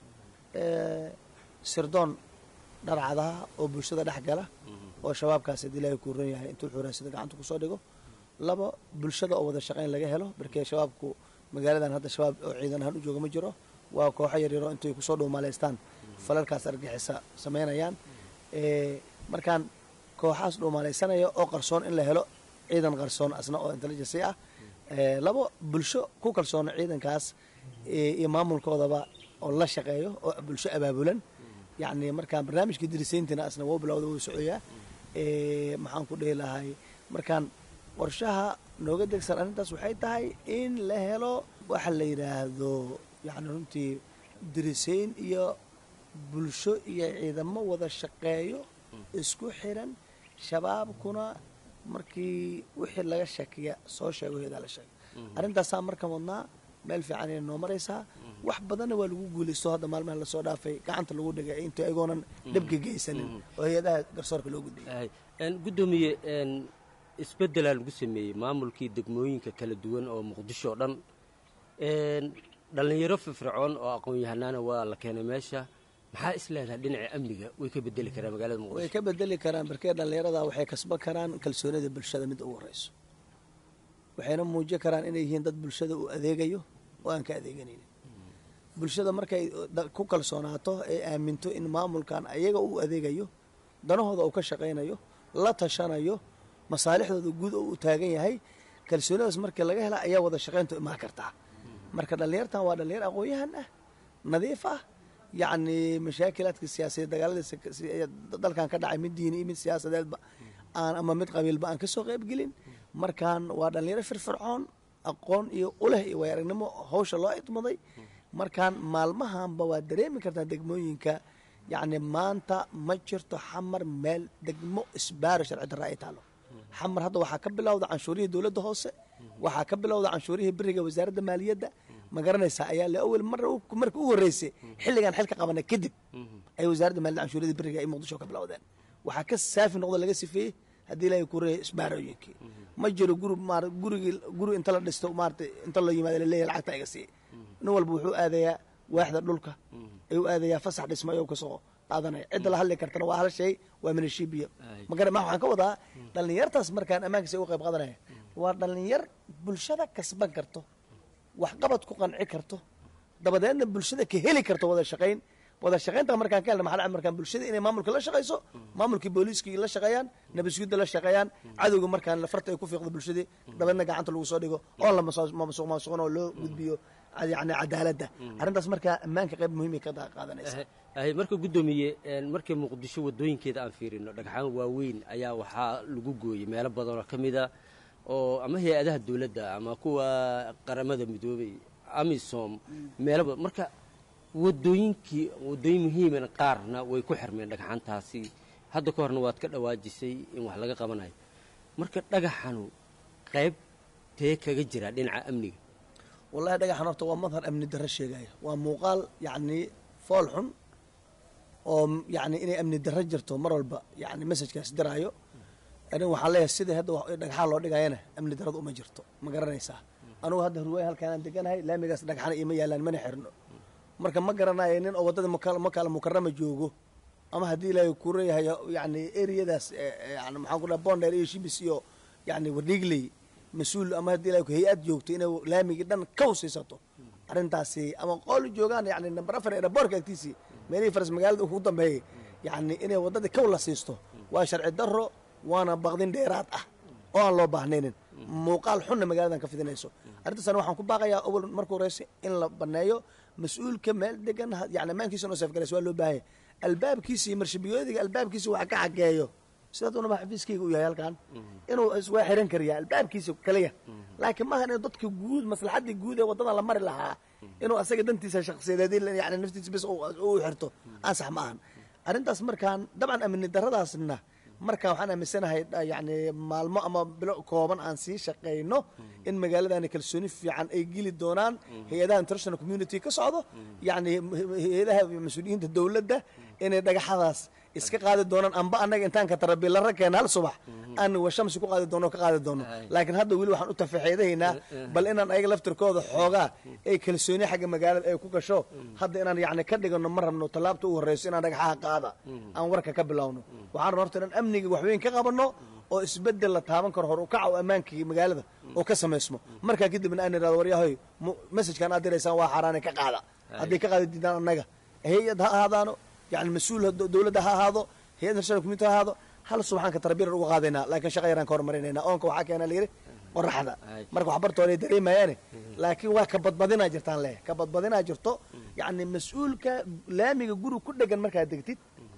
sirdoon dharcadaha oo bulshada dhex gala oo shabaabkaas haddii ilaahay kuu ron yahay intuu xuraasada gacanta kusoo dhigo laba bulshada oo wada shaqayn laga helo markee shabaabku magaaladan hadda shabaab oo ciidan ahaan u jooga ma jiro waa kooxo yaryaro intay kusoo dhuumaalaystaan falalkaas argixisa samaynayaan markaan kooxaas dhuumaalaysanaya oo qarsoon in la helo ciidan qarsoon asna oo intelligency ah labo bulsho ku kalsoona ciidankaas iyo maamulkoodaba oo la shaqeeyo oo bulsho abaabulan yacni markaan barnaamijka dirisayntina asna wou bilowda wuu socoyaa maxaan ku dhihi lahay markaan qorshaha nooga degsan arrintaas waxay tahay in la helo waxa la yidhaahdo yacni runtii dirisayn iyo bulsho iyo ciidamo wada shaqeeyo isku xiran shabaabkuna markii wixii laga shakiya soo sheego heedaa la sheega arrintaasaa marka wadnaa meel fiican ay noo maraysaa wax badanna waa lagu guulaysto hadda maalmaha lasoo dhaafay gacanta lagu dhigay inta ayagoonan dhibka geysanin oo hay-adaha garsoorka loo gudbiyay guddoomiye isbeddelaa lagu sameeyey maamulkii degmooyinka kala duwan oo muqdisho o dhan dhallinyaro firfircoon oo aqoon-yahanaana waa la keenay meesha maxaa is leedahay dhinaca amniga way ka bedeli karaan magaalada way muqdisho ka bedeli karaan barkee dhallinyarada waxay kasban karaan kalsoonida bulshada midda ugu horeyso waxayna muujin karaan inay yihiin dad bulshada u adeegayo oo aan ka adeeganaynin bulshada markay da- ku kalsoonaato ee aaminto in maamulkan ayaga uu adeegayo danahooda uu ka shaqaynayo la tashanayo masaalixdooda guud oo uu taagan yahay kalsoonidaas markii laga hela ayaa wada shaqayntu imaan kartaa marka dhallinyartan waa dhallinyar aqoon-yahan ah nadiif ah yacni mashaakilaadka siyaasadeed dagaaladii si- si- dalkan ka dhacay mid diini iyo mid siyaasadeedba aan ama mid qabiilba aan kasoo qaybgelin markaan waa dhallinyaro firfircoon aqoon iyo uleh iyo way aragnimo hawsha loo idmaday markaan maalmahanba waa dareemi kartaa degmooyinka yacni maanta ma jirto xamar meel degmo isbaaro sharci darra ay taalo xamar hadda waxaa ka bilowda canshuurihii dowladda hoose waxaa ka bilowda canshuurihii beriga wasaaradda maaliyadda ma garanaysaa ayaa la awel mar marka u horreysay xilligaan xilka qabanay kadib ay wasaaradda maaliyadda canshuurihii beriga ay muqdisho ka bilowdeen waxaa ka saafi noqdo laga sifeeyey haddii ilaahay ku reeyay isbaarooyinkii ma jiro guri maar gurigii guri inta la dhisto maarata inta la yimaado laleeyahay lacagta iga sii nin walba wuxuu aadayaa waaxda dhulka ayuu aadayaa fasax dhisma ayuu kasoo qaadanaya cidda la hadli kartana waa hal shay waa minashibiya magara ma waxaan ka wadaa dhallinyartaas markaan ammaankiisa uga qayb qaadanaya waa dhallinyar bulshada kasban karto waxqabad ku qanci karto dabadeedna bulshada ka heli karto wada shaqayn wada shaqaynta markaan ka helna maxaa markaan bulshada inay maamulka la shaqayso maamulkii booliiskii la shaqeeyaan nabadsugyadda la shaqeeyaan cadowga markaan farta ay ku fiiqdo bulshadii dabadeedna gacanta lagu soo dhigo oo la masuq maasuqan oo loo gudbiyo yani cadaaladda arrintaas markaa ammaanka qayb muhiimay ka qaadanaysa ahay marka guddoomiye markii muqdisho wadooyinkeeda aan fiirino dhagxaan waaweyn ayaa waxaa lagu gooyey meelo badan oo ka mid a oo ama hay-adaha dowladda ama kuwa qaramada midoobay amisom meelo badan marka wadooyinkii wadooyin muhiiman qaarna way ku xirmeen dhagxaantaasi hadda ka horna waad ka dhawaajisay in wax laga qabanayo marka dhagaxanu qayb tee kaga jira dhinaca amniga wallahi dhagaxan horta waa madhar amni darro sheegaya waa muuqaal yacni fool xun oo yacni inay amni darro jirto mar walba yacni messajkaas diraayo anig waxaan leeyahay sidai hadda dhagxaan loo dhigayana amni darrada uma jirto ma garanaysaa anugu hadda hurwaay halkaanaan deganahay laamigaas dhagxana ima yaalaan mana xirno marka ma garanayo nin oo waddada makaala mukarama joogo ama haddii ilaahay ku reeyahay yacni ereyadaas yani maxaan ku dhaha bonder iyo shibis iyo yacni wardhigley mas-uul ama haddii ilahay hay-ad joogto inay laamigii dhan kaw siisato arrintaasi ama qool joogaan yani number afar eraboorka agtiisii meelihii faras magaalada ugu dambeeyay yacni inay waddadii kaw la siisto waa sharci darro waana baqdin dheeraad ah oo aan loo baahnaynin muuqaal xunna magaaladan ka fidinayso arrintaasna waxaan ku baaqayaa awal marka horeyse in la baneeyo mas-uulka meel degan yani ammaankiisa noo seefgalays waa loo baahanya albaabkiisa iyo marshabiyoodiga albaabkiisa wax ka xageeyo sidaad unaba xafiiskayga u yahay halkan inuu iswaa xiran kariya albaabkiisa kaliya laakiin maaha inuu dadka guud maslaxadii guud ee waddadan la mari lahaa inuu asaga dantiisa shaksiyadeed yani naftiisa bis u xirto ansax ma ahan arrintaas markaan dabcan amni darradaasna markaa waxaan aaminsanahay yani maalmo ama bilo kooban aan sii shaqayno in magaaladani kalsooni fiican ay geli doonaan hay-adaha international community ka socdo yani hay-adaha mas-uuliyiinta dowladda inay dhagaxadaas iska qaadi doonaan amba annaga intaan ka tarabilara keena hal subax aan washamsi ku qaadi doono ka qaadi doono laakiin hadda weli waxaan u tafaxeedahaynaa bal inaan ayaga laftirkooda xoogaa ay kalsooni xagga magaalada ay ku gasho hadda inaan yani ka dhigano ma rabno tallaabta u horreyso inaan dhagaxaha qaada aan warka ka bilowno waxaan rabna horta inaan amniga waxweyn ka qabanno oo isbedel la taaban karo hor u kaca oo ammaankii magaalada oo ka samaysmo markaa kadibna aan irahdo waryahoy messajkan aad diraysaan waa xaaraane ka qaada hadday ka qaadi diidaan annaga hay-ad ha ahaadaano yani mas-uul dowladda ha ahaado hay-ad national community ha ahaado hal subaxaanka tarbiyaran uga qaadaynaa laakiin shaqa yaraan ka hormarinayna oonka waxaa keena layidhi qoraxda marka waxbartooda dareemayaane laakiin waa ka badbadinaa jirtaan leh ka badbadinaa jirto yacni mas-uulka laamiga guri ku dhegan markaad degtid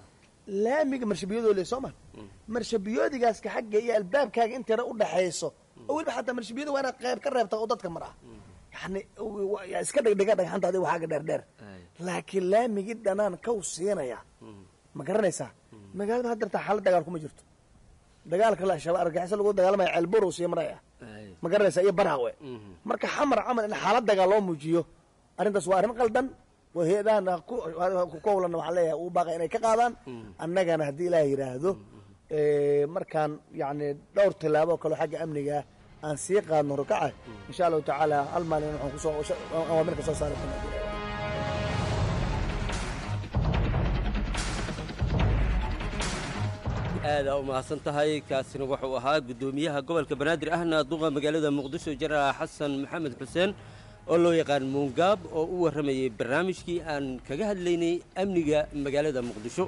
laamiga marshabiyoodoo le soo ma marshabiyoodigaska xagga iyo albaabkaaga intayna u dhaxayso oo weliba xataa marshabiyada waa inaad qayb ka reebta oo dadka mar ah yani iska dhegdhega dhagxanta adiga waxaaga dheerdheer laakiin laamigii dhanaan kaw siinaya ma garanaysaa magaalada had dartaa xaalad dagaal kuma jirto dagaalka shabaab argaxiso lagu dagaalamaya ceelborow sii maraya ma garanaysaa iyo baraawe marka xamar camal in xaalad dagaal loo muujiyo arrintaas waa arrin qaldan waa hay-adahan ku howlana waxaan leeyahay uu baaqa inay ka qaadaan annagana haddii ilaah yidhaahdo markaan yani dhowr tillaabo kaleo xagga amniga aan sii qaadno rukaca insha allahu tacaala hal maalin waxaan kusoo awaamirka soo saari doonaa aadaa u mahadsan tahay kaasina wuxuu ahaa guddoomiyaha gobolka banaadir ahna duqa magaalada muqdisho jaraal xasan maxamed xuseen oo loo yaqaan muungaab oo u warramayay barnaamijkii aan kaga hadlaynay amniga magaalada muqdisho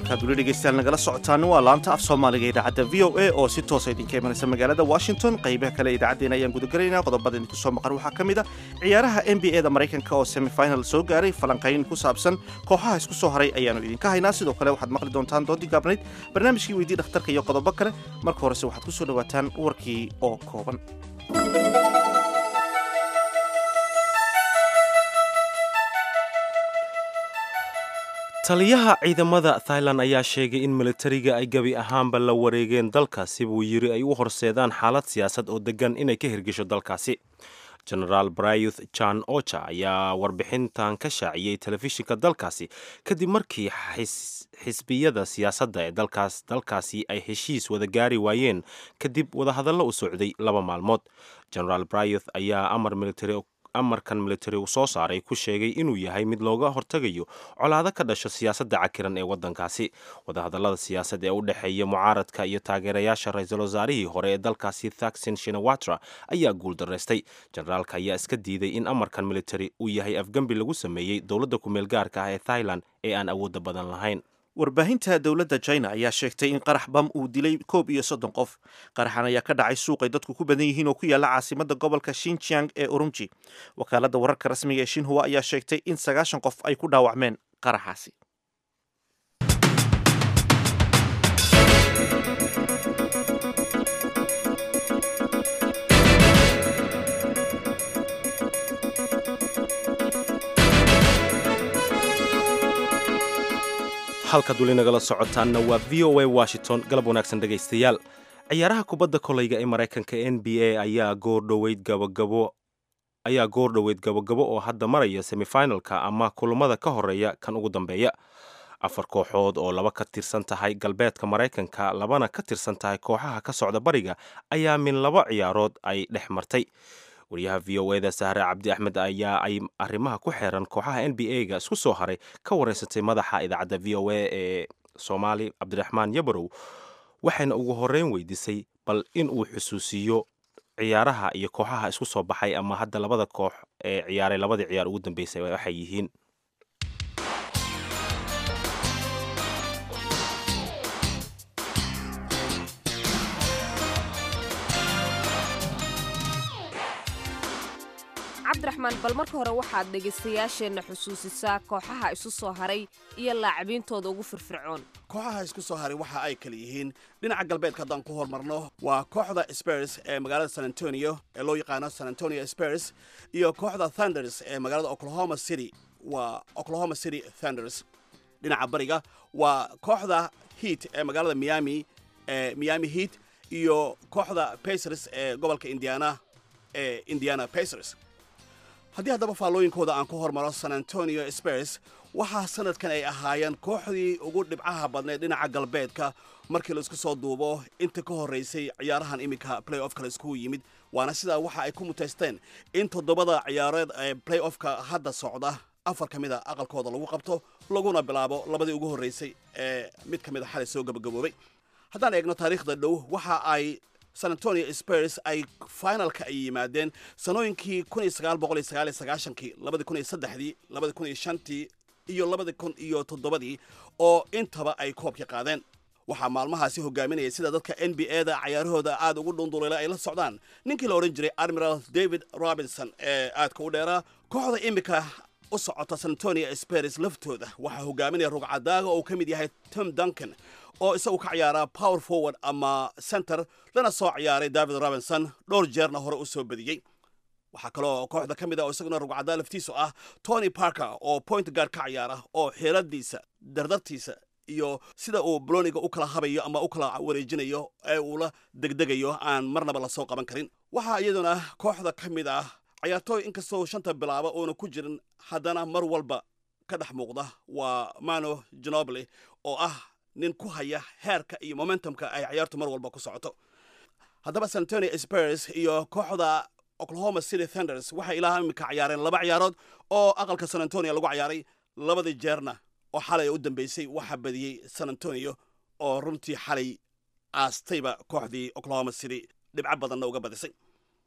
halkaad weli dhegeystayaal nagala socotaan waa laanta af soomaaliga idaacadda v o a oo si toosa idinka imanaysa magaalada washington qaybaha kale idaacaddeena ayaan gudagelaynaa qodobada idinku soo maqan waxaa ka mid a ciyaaraha n b a da maraykanka oo semifinal soo gaaray falanqayn ku saabsan kooxaha isku soo haray ayaannu idinka haynaa sidoo kale waxaad maqli doontaan doodii gaabnayd barnaamijkii weydii dhakhtarka iyo qodobo kale marka horese waxaad ku soo dhowaataan warkii oo kooban taliyaha ciidamada thailand ayaa sheegay in militariga ay gebi ahaanba la wareegeen dalkaasi buu yiri ay u horseedaan xaalad siyaasad oo degan inay ka hirgesho dalkaasi genaraal brayuth jan ocha ayaa warbixintan ka shaaciyey telefishinka dalkaasi kadib markii xisbiyada siyaasadda ee dalkaas dalkaasi ay heshiis wada gaari waayeen kadib wadahadallo u socday laba maalmood genaraal brayuth ayaa amar military amarkan militari uu soo saaray ku sheegay inuu yahay mid looga hortegayo colaado ka dhasho siyaasadda cakiran ee waddankaasi wadahadallada siyaasad ee u dhexeeya mucaaradka iyo taageerayaasha ra-iisul wasaarihii hore ee dalkaasi thaksin shinawatra ayaa guuldaraystay generaalka ayaa iska diiday in amarkan militari uu yahay afgembi lagu sameeyey dowladda kumeel gaarka ah ee thailand ee aan awoodda badan lahayn warbaahinta dowladda china ayaa sheegtay in qarax bam uu dilay koob iyo soddon qof qaraxan ayaa ka dhacay suuq ay dadku ku badan yihiin oo ku yaalla caasimada gobolka shinjiang ee urumji wakaaladda wararka rasmiga ee shinhua ayaa sheegtay in sagaashan qof ay ku dhaawacmeen qaraxaasi halkaad weli nagala socotaanna waa v o a washington galab wanaagsan dhegaystayaal ciyaaraha kubadda koleyga ee maraykanka n b a ayaa goordhoweyd gabagabo ayaa goor dhoweyd gabagabo oo hadda maraya semifinalka ama kulammada ka horeeya kan ugu dambeeya afar kooxood oo laba ka tirsan tahay galbeedka maraykanka labana ka tirsan tahay kooxaha ka socda bariga ayaa min laba ciyaarood ay dhex martay wariyaha v o eda sahre cabdi axmed ayaa ay arrimaha ku xeeran kooxaha n b a ga isku soo haray ka wareysatay madaxa idaacadda v o a ee soomaali cabdiraxmaan yabarow waxayna ugu horeyn weydiisay bal in uu xusuusiyo ciyaaraha iyo kooxaha isku soo baxay ama hadda labada koox ee ciyaaray labadii ciyaar ugu dambeysay waxay yihiin cabdiraxmaan bal marka hore waxaad dhegaystayaasheenna xusuusisaa kooxaha isu soo haray iyo laacibintooda ugu firfircoon kooxaha isku soo haray waxa ay kala yihiin dhinaca galbeedka haddaan ku hormarno waa kooxda spers ee magaalada san antonio ee loo yaqaano san antonio spers iyo kooxda thunders ee magaalada oklahoma city waa oklahoma city thunders dhinaca bariga waa kooxda heat ee magaalada miami ee miami heat iyo kooxda pacers ee gobolka indiana ee indiana pacers haddii haddaba faallooyinkooda aan ku hormaro san antonio spers waxaa sanadkan ay ahaayeen kooxdii ugu dhibcaha badnayd dhinaca galbeedka markii laisku soo duubo inta ka horraysay ciyaarahan iminka play offka la iskugu yimid waana sidaa waxa ay ku mutaysteen in toddobada ciyaareed ee play offka hadda socda afar ka mid a aqalkooda lagu qabto laguna bilaabo labadii ugu horraysay ee mid ka mid a xalay soo gabagaboobay haddaan eegno taariikhda dhow waxa ay san antonio spers ay finalka ay yimaadeen sanooyinkii kii labadii shantii iyo labadii kun iyo toddobadii oo intaba ay koobka qaadeen waxaa maalmahaasi hogaaminaya sida dadka n b a da cayaarahooda aad ugu dhunduleela ay la socdaan ninkii la odhan jiray admiral david robinson ee aadka u dheeraa kooxda imika u socota san antonio spers laftooda waxaa hogaaminaya rugcadaaga oo uu ka mid yahay tom duncan oo isagu ka ciyaaraa power forward ama center lana soo ciyaaray david robinson dhowr jeerna hore u soo badiyey waxaa kaloo kooxda ka mid ah oo isaguna rugcadaa laftiisu ah tony parker oo point guard ka ciyaara oo xeeladiisa dardartiisa iyo sida uu boloniga u kala habayo ama u kala wareejinayo ee uu la degdegayo aan marnaba lasoo qaban karin waxaa iyaduna kooxda ka mid ah cayaartooy inkastoo shanta bilaaba uuna ku jirin haddana mar walba ka dhex muuqda waa mano genobly oo ah nin ku haya heerka iyo momentumka ay ciyaartu mar walba ku socoto haddaba san antonio spers iyo kooxda oklahoma city thunders waxay ilaa iminka ciyaareen laba ciyaarood oo aqalka san antonio lagu ciyaaray labadii jeerna oo xalay u dambeysay waxaa badiyey san antonio oo runtii xalay aastayba kooxdii oklahoma city dhibco badanna uga badisay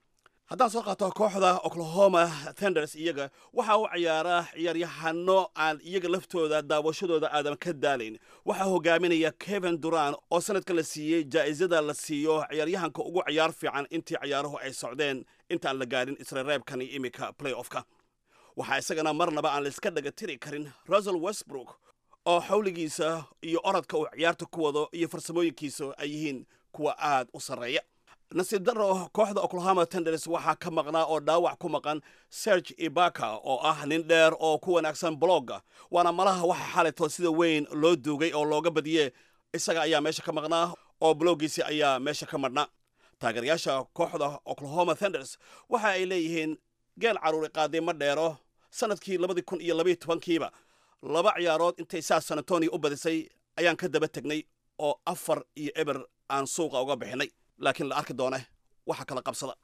haddaan soo qaato kooxda oklahoma tenders iyaga waxa uu ciyaaraa ciyaaryahano aan iyaga laftooda daawashadooda aadan ka daalayn waxaa hogaaminaya kevin duran oo sanadka la siiyey jaa'isada la siiyo ciyaaryahanka ugu ciyaar fiican intii ciyaaruhu ay socdeen intaan la gaadhin isreereebkani imika playoffka waxaa isagana marnaba aan layska dhaga tiri karin russell westbrook oo xawligiisa iyo orodka uu ciyaarta ku wado iyo farsamooyinkiisa ay yihiin kuwa aad u sarreeya nasiib daro kooxda oklahoma tenders waxaa ka maqnaa oo dhaawac ku maqan serge ibaka oo ah nin dheer oo ku wanaagsan blogga waana malaha waxa xalito sida weyn loo duugay oo looga badiye isaga ayaa meesha ka maqnaa oo bloggiisi ayaa meesha ka madhnaa taageerayaasha kooxda oklahoma tenders waxa ay leeyihiin geel caruuri qaaday ma dheero sanadkii labadii kun iyo labaiyo tobankiiba laba ciyaarood intay saa san antonio u badisay ayaan ka daba tegnay oo afar iyo eber aan suuqa uga bixinay laakiin la arki doone waxa kala qabsada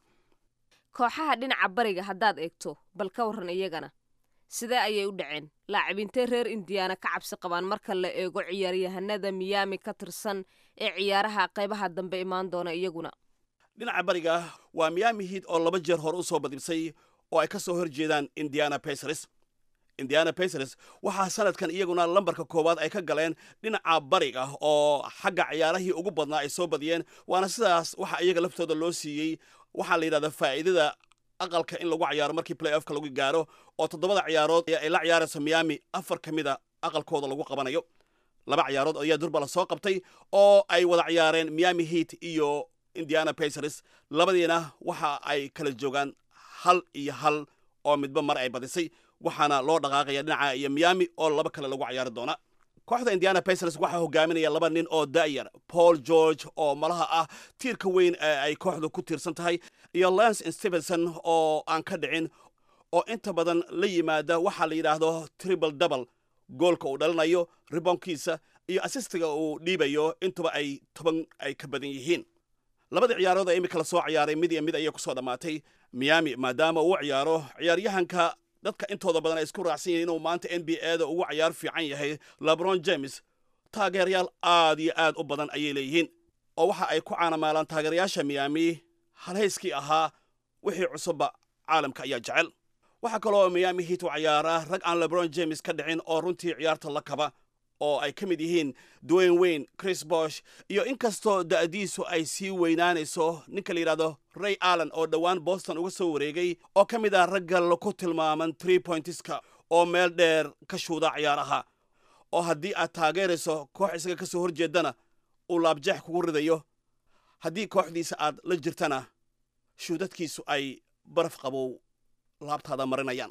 kooxaha dhinaca bariga haddaad eegto bal ka warran iyagana sidee ayay u dhaceen laacibintee reer indiyaana ka cabsi qabaan marka la eego ciyaaryahanada miyaami ka tirsan ee ciyaaraha qaybaha dambe imaan doona iyaguna dhinaca bariga waa miyaami hiid oo laba jeer hore u soo badibsay oo ay ka soo hor jeedaan indiana pacers indiana pacers waxaa sanadkan iyaguna lambarka koowaad ay ka galeen dhinaca bariga oo xagga ciyaarahii ugu badnaa ay soo badiyeen waana sidaas waxa iyaga laftooda loo siiyey waxaa la yidhahdaa faa'iidada aqalka in lagu ciyaaro markii play offka lagu gaaro oo toddobada ciyaarood ee ay la ciyaarayso miyaami afar ka mida aqalkooda lagu qabanayo laba ciyaarood ayaa durba la soo qabtay oo ay wada ciyaareen miyaami heat iyo indiana pacers labadiina waxa ay kala joogaan hal iyo hal oo midba mar ay badisay waxaana loo dhaqaaqaya dhinaca iyo miyaami oo laba kale lagu ciyaari doona kooxda indiana pacers waxaa hogaaminaya laba nin oo da'yar paul george oo malaha ah tiirka weyn ee ay kooxdu ku tiirsan tahay iyo lance stevenson oo aan ka dhicin oo inta badan la yimaada waxaa la yidhaahdo triple double goolka uu dhalinayo ribonkiisa iyo asistiga uu dhiibayo intuba ay toban ay ka badan yihiin labadii ciyaarood ee imika la soo ciyaaray mid iyo mid ayay kusoo dhammaatay miyaami maadaama uu ciyaaro ciyaaryahanka dadka intooda badan ay isku raacsan yihiin inuu maanta n b a da ugu ciyaar fiican yahay lebron james taageerayaal aad iyo aad u badan ayay leeyihiin oo waxa ay ku caanamaalaan taageerayaasha miyaami halhayskii ahaa wixii cusubba caalamka ayaa jecel waxaa kaloo miyaami hiit u ciyaaraa rag aan lebron james ka dhicin oo runtii ciyaarta la kaba oo ay ka mid yihiin dwayne wayne chris bosh iyo inkastoo da'diisu ay sii weynaanayso ninka la yidhahdo ray allen oo dhowaan boston uga soo wareegay oo ka mid ah ragga ku tilmaaman tree pointiska oo meel dheer ka shuuda ciyaaraha oo haddii aad taageerayso koox isaga ka soo horjeedana uu laabjeex kugu ridayo haddii kooxdiisa aad la jirtana shuudadkiisu ay baraf qabow laabtaada marinayaan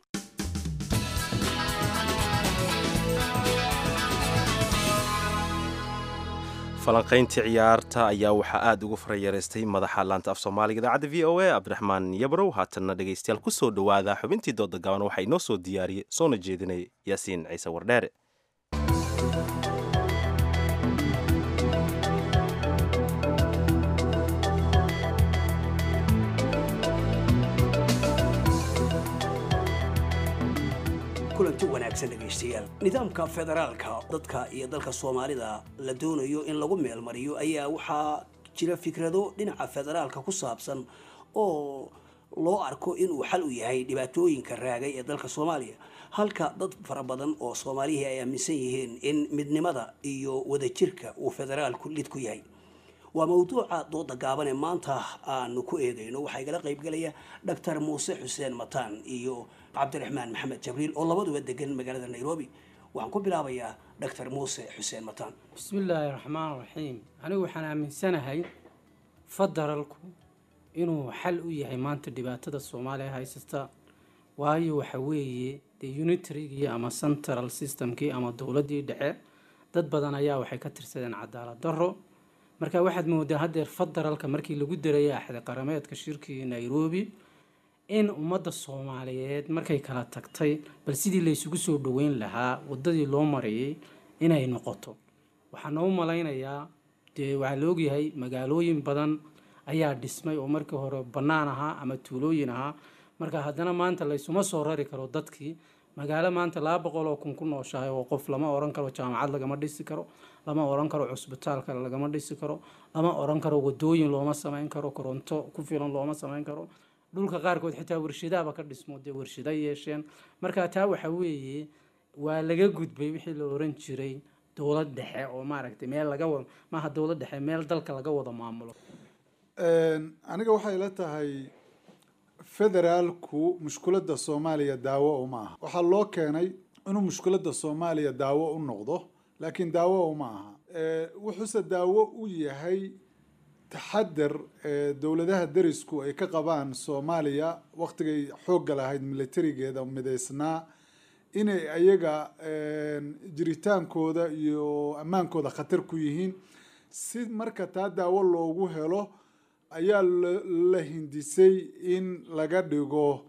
falanqayntii ciyaarta ayaa waxaa aada ugu farayareystay madaxa laanta af soomaaliga idaacadda v o a cabdiraxmaan yabrow haatanna dhegaystayaal ku soo dhowaada xubintii dooda gaban waxaa inoo soo diyaariyey soona jeedinay yaasiin ciise wardheere kulanti wanaagsan dhegaystayaal nidaamka federaalka dadka iyo dalka soomaalida la doonayo in lagu meelmariyo ayaa waxaa jira fikrado dhinaca federaalka ku saabsan oo loo arko inuu xal u yahay dhibaatooyinka raagay ee dalka soomaaliya halka dad fara badan oo soomaalihii ay aaminsan yihiin in midnimada iyo wadajirka uu federaalku lid ku yahay waa mawduuca dooda gaaban ee maanta aanu ku eedeyno waxaa igala qaybgalaya doctor muuse xuseen mataan iyo cabdiraxmaan maxamed jabriil oo labaduba degan magaalada nairobi waxaan ku bilaabayaa doctor muuse xuseen mataan bismillaahi raxmaan raxiim anigu waxaan aaminsanahay federalku inuu xal u yahay maanta dhibaatada soomaaliya haysata waayo waxa weeye dee unitarygii ama central systemkii ama dowladdii dhexe dad badan ayaa waxay ka tirsadeen cadaalad darro marka waxaad moodaa haddeer federalka markii lagu darayay axdi qarameedka shirkii nairobi in ummadda soomaaliyeed markay kala tagtay bal sidii laysugu soo dhoweyn lahaa waddadii loo marayay inay noqoto waxaa noo malaynayaa dee waxaa la ogyahay magaalooyin badan ayaa dhismay oo markii hore bannaan ahaa ama tuulooyin ahaa marka haddana maanta laysuma soo rari karo dadkii magaalo maanta laba boqol oo kun ku nooshahay oo qof lama oran karo jaamacad lagama dhisi karo lama oran karo cusbitaal kale lagama dhisi karo lama oran karo wadooyin looma samayn karo koronto ku filan looma samayn karo dhulka qaarkood xitaa warshadaaba ka dhismo dee warshada yeesheen marka taa waxa weeye waa laga gudbay wixii la oran jiray dowlad dhexe oo maaragtay meel laga wada maaha dowlad dhexe meel dalka laga wada maamulo aniga waxay ila tahay federaalku mushkuladda soomaaliya daawo uma aha waxaa loo keenay inuu mushkuladda soomaaliya daawo u noqdo laakiin daawo uma aha wuxuuse daawo u yahay taxadar dowladaha derisku ay ka qabaan soomaaliya waktigay xoogga lahayd militarigeeda midaysnaa inay ayaga jiritaankooda iyo ammaankooda khatar ku yihiin si marka taa daawo loogu helo ayaa la hindisay in laga dhigo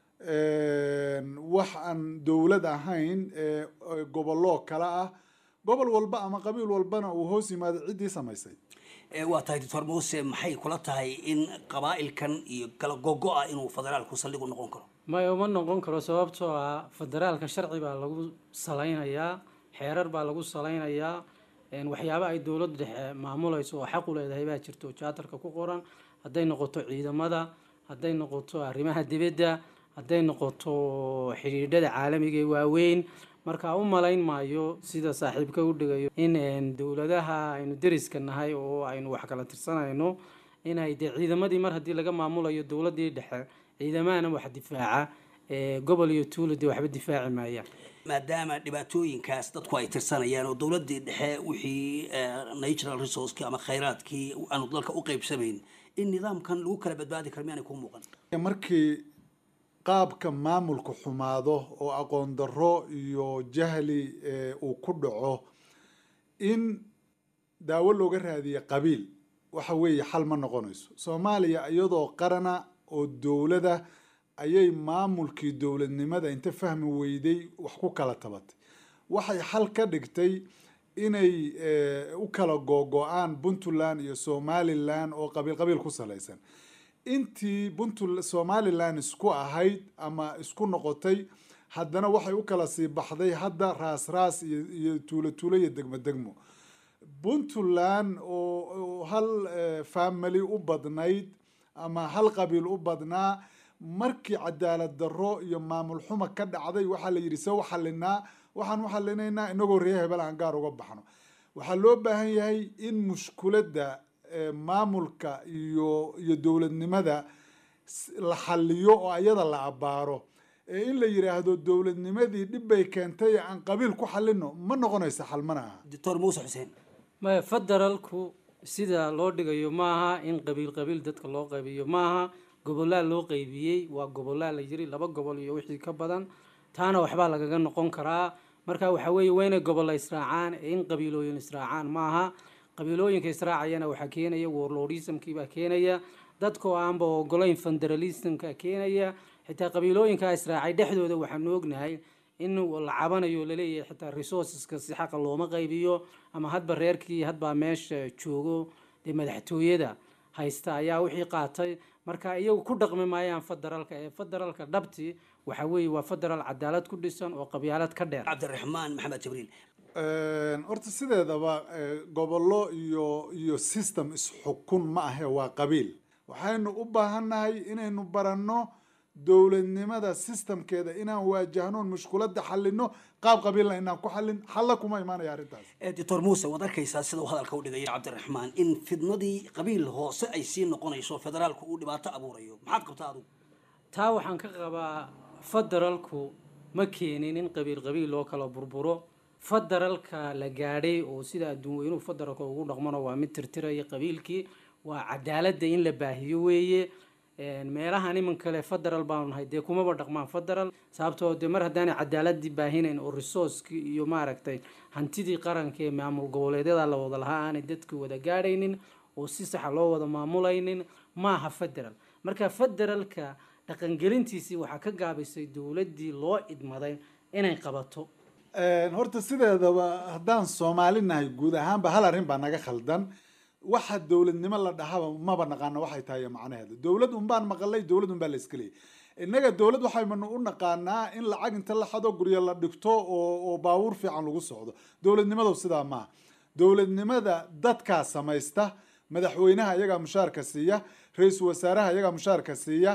wax aan dowlad ahayn gobollo kale ah gobol walba ama qabiil walbana uu hoos yimaado ciddii samaysay waa tahay doctor muuse maxay kula tahay in qabaa'ilkan iyo kala gogo-a inuu federaalku saldhig u noqon karo maya uma noqon karo sababtoo ah federaalka sharci baa lagu salaynayaa xeerar baa lagu salaynayaa waxyaaba ay dowladda dhexe maamulayso oo xaq u leedahay baa jirto jaatarka ku qoran hadday noqoto ciidamada hadday noqoto arrimaha dibadda hadday noqoto xidhiidhada caalamiga ee waaweyn marka u malayn maayo sida saaxiibka u dhigayo in dowladaha aynu deriska nahay oo aynu wax kala tirsanayno inay dee ciidamadii mar haddii laga maamulayo dowladii dhexe ciidamahana wax difaaca gobol iyo tuulo dee waxba difaaci maayaan maadaama dhibaatooyinkaas dadku ay tirsanayaan oo dowladii dhexe wixii natural resourceki ama khayraadkii aanu dalka u qeybsamayn in nidaamkan lagu kala badbaadi karo miyaanay ku muuqan markii qaabka maamulku xumaado oo aqoon darro iyo jahli uu ku dhaco in daawo looga raadiye qabiil waxa weeye xal ma noqonayso soomaaliya iyadoo qarana oo dowlada ayay maamulkii dowladnimada inta fahmi weyday wax ku kala tabatay waxay xal ka dhigtay inay u kala googo-aan puntland iyo somalilan oo qabiil qabiil ku salaysan intii puntl somalilan isku ahayd ama isku noqotay haddana waxay u kala sii baxday hadda raas raas iyo tuulo tuulo iyo degmo degmo puntland oo hal family u badnayd ama hal qabiil u badnaa markii cadaalad darro iyo maamul xuma ka dhacday waxaa la yidhi se u xalinaa waxaan u xalinaynaa inagoo ree hebel aan gaar uga baxno waxaa loo baahan yahay in mushkuladda maamulka iyo iyo dowladnimada la xaliyo oo ayada la abaaro ee in la yidhaahdo dowladnimadii dhib bay keentay aan qabiil ku xalino ma noqonaysa xal mana aha doctor muuse xuseen maya federaalku sida loo dhigayo maaha in qabiil qabiil dadka loo qaybiyo maaha gobolaa loo qaybiyey waa gobolaa la yiri laba gobol iyo wixii ka badan taana waxbaa lagaga noqon karaa marka waxa weeye waa inay gobolla israacaan ee in qabiilooyin israacaan maaha qabiilooyinka israacayana waxaa keenaya warlordismkibaa keenaya dadkoo aanba ogolayn federalismka keenaya xitaa qabiilooyinkaa israacay dhexdooda waxaanu ognahay in la cabanayo laleeyahay xitaa resourceska si xaqa looma qaybiyo ama hadba reerkii hadbaa meesha joogo dee madaxtooyada haysta ayaa wixii qaatay marka iyagu ku dhaqmi maayaan federaalka ee federaalka dhabti waxa weeye waa federaal cadaalad ku dhisan oo qabyaalad ka dheer cabdiraxmaan maxamed jibriil horta sideedaba gobollo iyo iyo system isxukun ma ahe waa qabiil waxaynu u baahannahay inaynu baranno dowladnimada systemkeeda inaan waajahnoon mushkuladda xalino qaab qabiilna inaan ku xallin xalla kuma imaanaya arrintaas doctor muuse waad arkaysaa sida uu hadalka u dhigaya cabdiraxmaan in fidnadii qabiil hoose ay sii noqonayso federaalku uu dhibaato abuurayo maxaad qabtaa adigu taa waxaan ka qabaa federaalku ma keenin in qabiil qabiil loo kala burburo federaalka la gaadhay oo sida adduun weynuhu federaalka ugu dhaqmano waa mid tirtiraya qabiilkii waa cadaaladda in la baahiyo weeye meelahan iman kale federal baanu nahay dee kumaba dhaqmaan federal sababtoo dee mar haddaanay cadaaladii baahinayn oo resourcekii iyo maaragtay hantidii qaranka ee maamul goboleedyada la wada lahaa aanay dadka wada gaadhaynin oo si saxa loo wada maamulaynin maaha federal marka federalka dhaqangelintiisii waxaa ka gaabisay dowladdii loo idmaday inay qabato horta sideedaba haddaan soomaali nahay guud ahaanba hal arrin baa naga khaldan waxa dowladnimo la dhahaba maba naqaano waxay tahay macnaheeda dowlad unbaan maqalay dowlad unbaa la iska leeyay innaga dowlad waxaynu u naqaanaa in lacag inta la xado guryo la dhigto oo oo baabuur fiican lagu socdo dowladnimadu sidaa maaha dowladnimada dadkaa samaysta madaxweynaha iyagaa mushaarka siiya ra-iisul wasaaraha iyagaa mushaarka siiya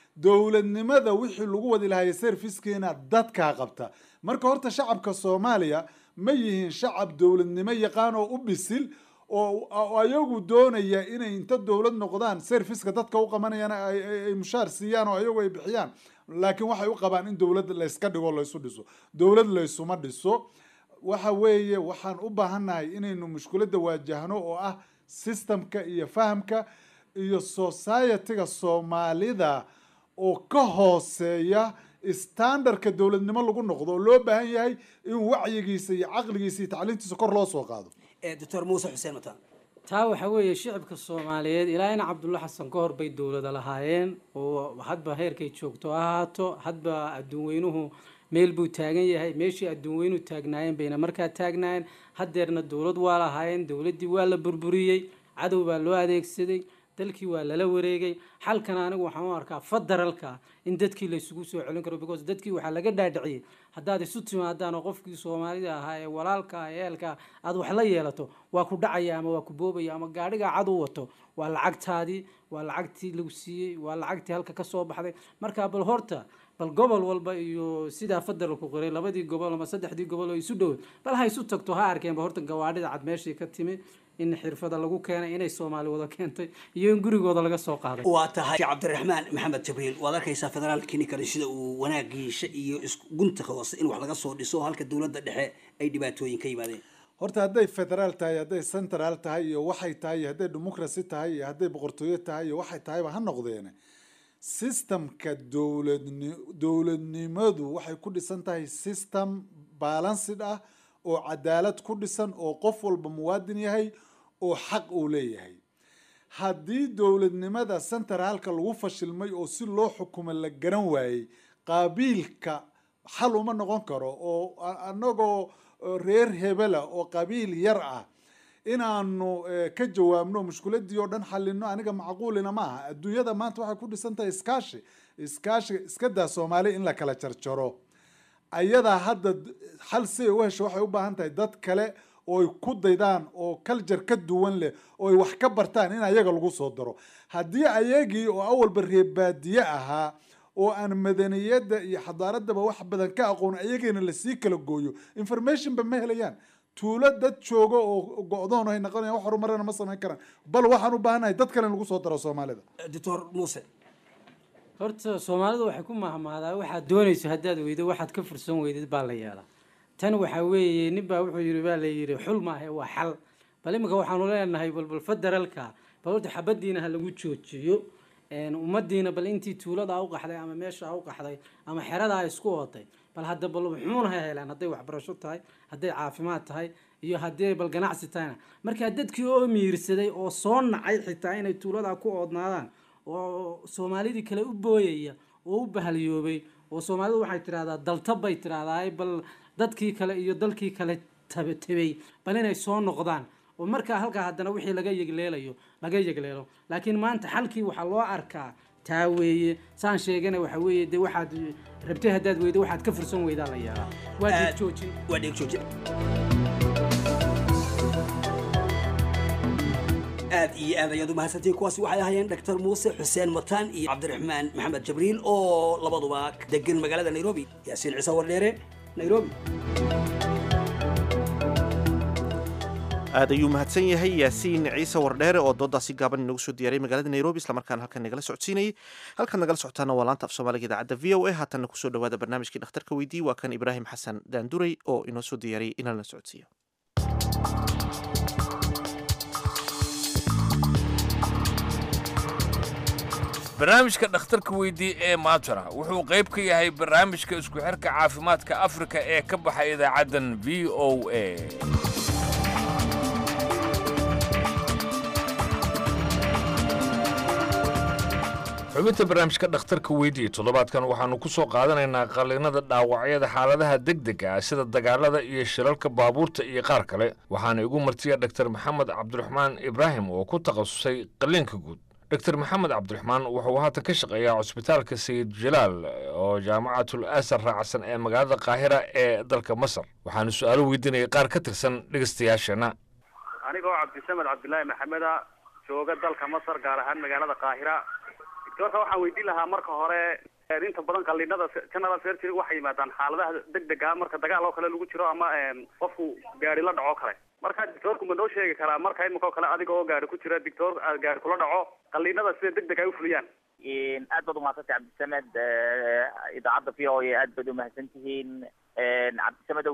dowladnimada wixii lagu wadi lahaayay servicekeena dadkaa qabta marka horta shacabka soomaaliya ma yihiin shacab dowladnimo yaqaan oo u bisil oo oo ayagu doonaya inay inta dowlad noqdaan serviceka dadka u qabanayaan ay- ay ay mushaar siiyaan oo ayagu ay bixiyaan laakiin waxay u qabaan in dowlad layska dhigo laysu dhiso dowlad laysuma dhiso waxa weeye waxaan u baahannahay inaynu mushkiladda waajahno oo ah systemka iyo fahamka iyo societyga soomaalida oo ka hooseeya standardka dowladnimo lagu noqdo oo loo baahan yahay in wacyigiisa iyo caqligiisa iyo tacliintiisa kor loo soo qaado doctor muuse xuseen mataan taa waxaa weeye shicibka soomaaliyeed ilaa in cabdulla xasan ka hor bay dowlada lahaayeen oo hadba heerkay joogto ha ahaato hadba adduun weynuhu meel buu taagan yahay meeshii adduun weynuhu taagnaayeen bayna markaa taagnaayeen haddeerna dowlad waa lahaayeen dowladdii waa la burburiyey cadow baa loo adeegsaday dalkii waa lala wareegay xalkana anigu waxaan u arkaa federalka in dadkii la isugu soo celin karo because dadkii waxaa laga dhaadhiciyey haddaad isu timaadaan oo qofkii soomaalida ahaa ee walaalka ah ee eelka aad wax la yeelato waa ku dhacaya ama waa ku boobaya ama gaadhigaa cad u wato waa lacagtaadii waa lacagtii lagu siiyey waa lacagtii halka ka soo baxday marka bal horta bal gobol walba iyo sidaa federalku qoray labadii gobol ama saddexdii gobol oo isu dhow bal ha isu tagto ha arkeenba horta gawaadhida cad meeshii ka timi in xirfada lagu keenay inay soomaali wada keentay iyo in gurigooda laga soo qaaday waa tahay sheekh cabdiraxmaan maxamed jibriil waad arkaysaa federaalka ninkani sida uu wanaagiisa iyo isgunta hoose in wax laga soo dhiso halka dowladda dhexe ay dhibaatooyin ka yimaadeen horta hadday federaal tahay hadday central tahay iyo waxay tahay iyo hadday democracy tahay iyo hadday boqortooyo tahay iyo waxay tahayba ha noqdeene systemka dowladni dowladnimadu waxay ku dhisan tahay system balanced ah oo cadaalad ku dhisan oo qof walba muwaadin yahay oo xaq uu leeyahay haddii dowladnimada centraalka lagu fashilmay oo si loo xukumo la garan waayey qaabiilka xal uma noqon karo oo a- anagoo oo reer hebela oo qabiil yar ah inaanu eh, ka jawaabno mushkiladii oo dhan xalino aniga macquulina ma aha adduunyada maanta waxay ku dhisan tahay iskaashi iskaashiga iska daa soomaali in la kala jarjaro ayadaa hadda d- xal si ay u hesho waxay u baahan tahay dad kale oo ay ku daydaan oo culture ka duwan leh oo ay wax ka bartaan in ayaga lagu soo daro haddii ayagii oo awalba reebaadiye ahaa oo aan madaniyadda iyo xadaaradaba wax badan ka aqoon ayagiina lasii kala gooyo informationba ma helayaan tuulo dad joogo oo go-doon ay noqonayaan wax horumarana ma samayn karaan bal waxaan u baahannahay dad kale in lagu soo daro soomaalida doctor muuse horta soomaalidu waxay ku mahmaadaa waxaad doonayso haddaad weydo waxaad ka fursan weydid baa la yeelaa tan waxaa weeye nin baa wuxuu yidhi baa la yidhi xul maahe waa xal bal iminka waxaanu leenahay balbal federalka bal horta xabadiina ha lagu joojiyo een, ummadiina bal intii tuuladaa u qaxday ama meeshaa u qaxday ama xeradaa isku ootay bal hadda bal muxuuna ha helaan hadday waxbarasho tahay hadday caafimaad tahay iyo haddii bal ganacsi tahayna markaa dadkii oo miirsaday oo soo nacay xitaa inay tuuladaa ku oodnaadaan oo soomaalidii kale u booyaya oo u bahalyoobay oo soomaalidu waxay tidhahdaa daltab bay tidhahdaa bal dadkii kale iyo dalkii kale tab- tabay bal inay soo noqdaan oo markaa halkaa haddana wixii laga yegleelayo laga yegleelo laakiin maanta xalkii waxaa loo arkaa taa weeye saan sheegana waxa weeye dee waxaad rabtay haddaad weydo waxaad ka fursan weydaa la yeelaa waa Aad- dib joojin waa dheeg joojin aad iyo aad ayaad u mahadsantihiin kuwaasi waxay ahaayeen dr muuse xuseen mataan iyo cabdiraxmaan maxamed jabriil oo labaduba degan magaalada nairobi yaasiin ciise wardheere nairobi aad ayuu mahadsan yahay yaasiin ciise wardheere oo doodaasi gaaban inagu soo diyaaray magaalada nairobi islamarkaana halkan nagala socodsiinayay halkaad nagala socotaana waa laanta af soomaaliga idaacadda v o a haatanna kusoo dhawaada barnaamijkii dhakhtarka weydii waa kan ibraahim xasan daanduray oo inoo soo diyaariyay inalana socodsiiyo barnaamijka dhakhtarka weydii ee maajara wuxuu qayb ka yahay barnaamijka isku xirka caafimaadka afrika ee ka baxa idaacaddan v o a xubinta barnaamijka dhakhtarka weydii toddobaadkan waxaannu ku soo qaadanaynaa qalliinada dhaawacyada xaaladaha degdega ah sida dagaalada iyo shilalka baabuurta iyo qaar kale waxaana igu martiya dhaktar maxamed cabdiraxmaan ibraahim oo ku takhasusay qalliinka guud dr maxamed cabdiraxmaan wuxuu haatan ka shaqeeyaa cusbitaalka sayid jalaal oo jaamacatul asar raacsan ee magaalada qaahira ee dalka masar waxaanu su-aalo weydiinayay qaar ka tirsan dhegeystayaasheenna anigoo cabdisamed cabdilaahi maxameda jooga dalka masar gaar ahaan magaalada qaahira doctorka waxaan weydiin lahaa marka hore inta badan qaliinada general surgery waxay yimaadaan xaaladaha degdega marka dagaal oo kale lagu jiro ama qofku gaari la dhaco kale marka doctorku ma noo sheegi karaa marka imika oo kale adiga oo gaari ku jira doctor gaari kula dhaco qaliinada sida degdeg ay ufuliyaan aad baad umahadsantay cabdisamed idaacadda v o a aad baad umahadsan tihiin cabdisamedow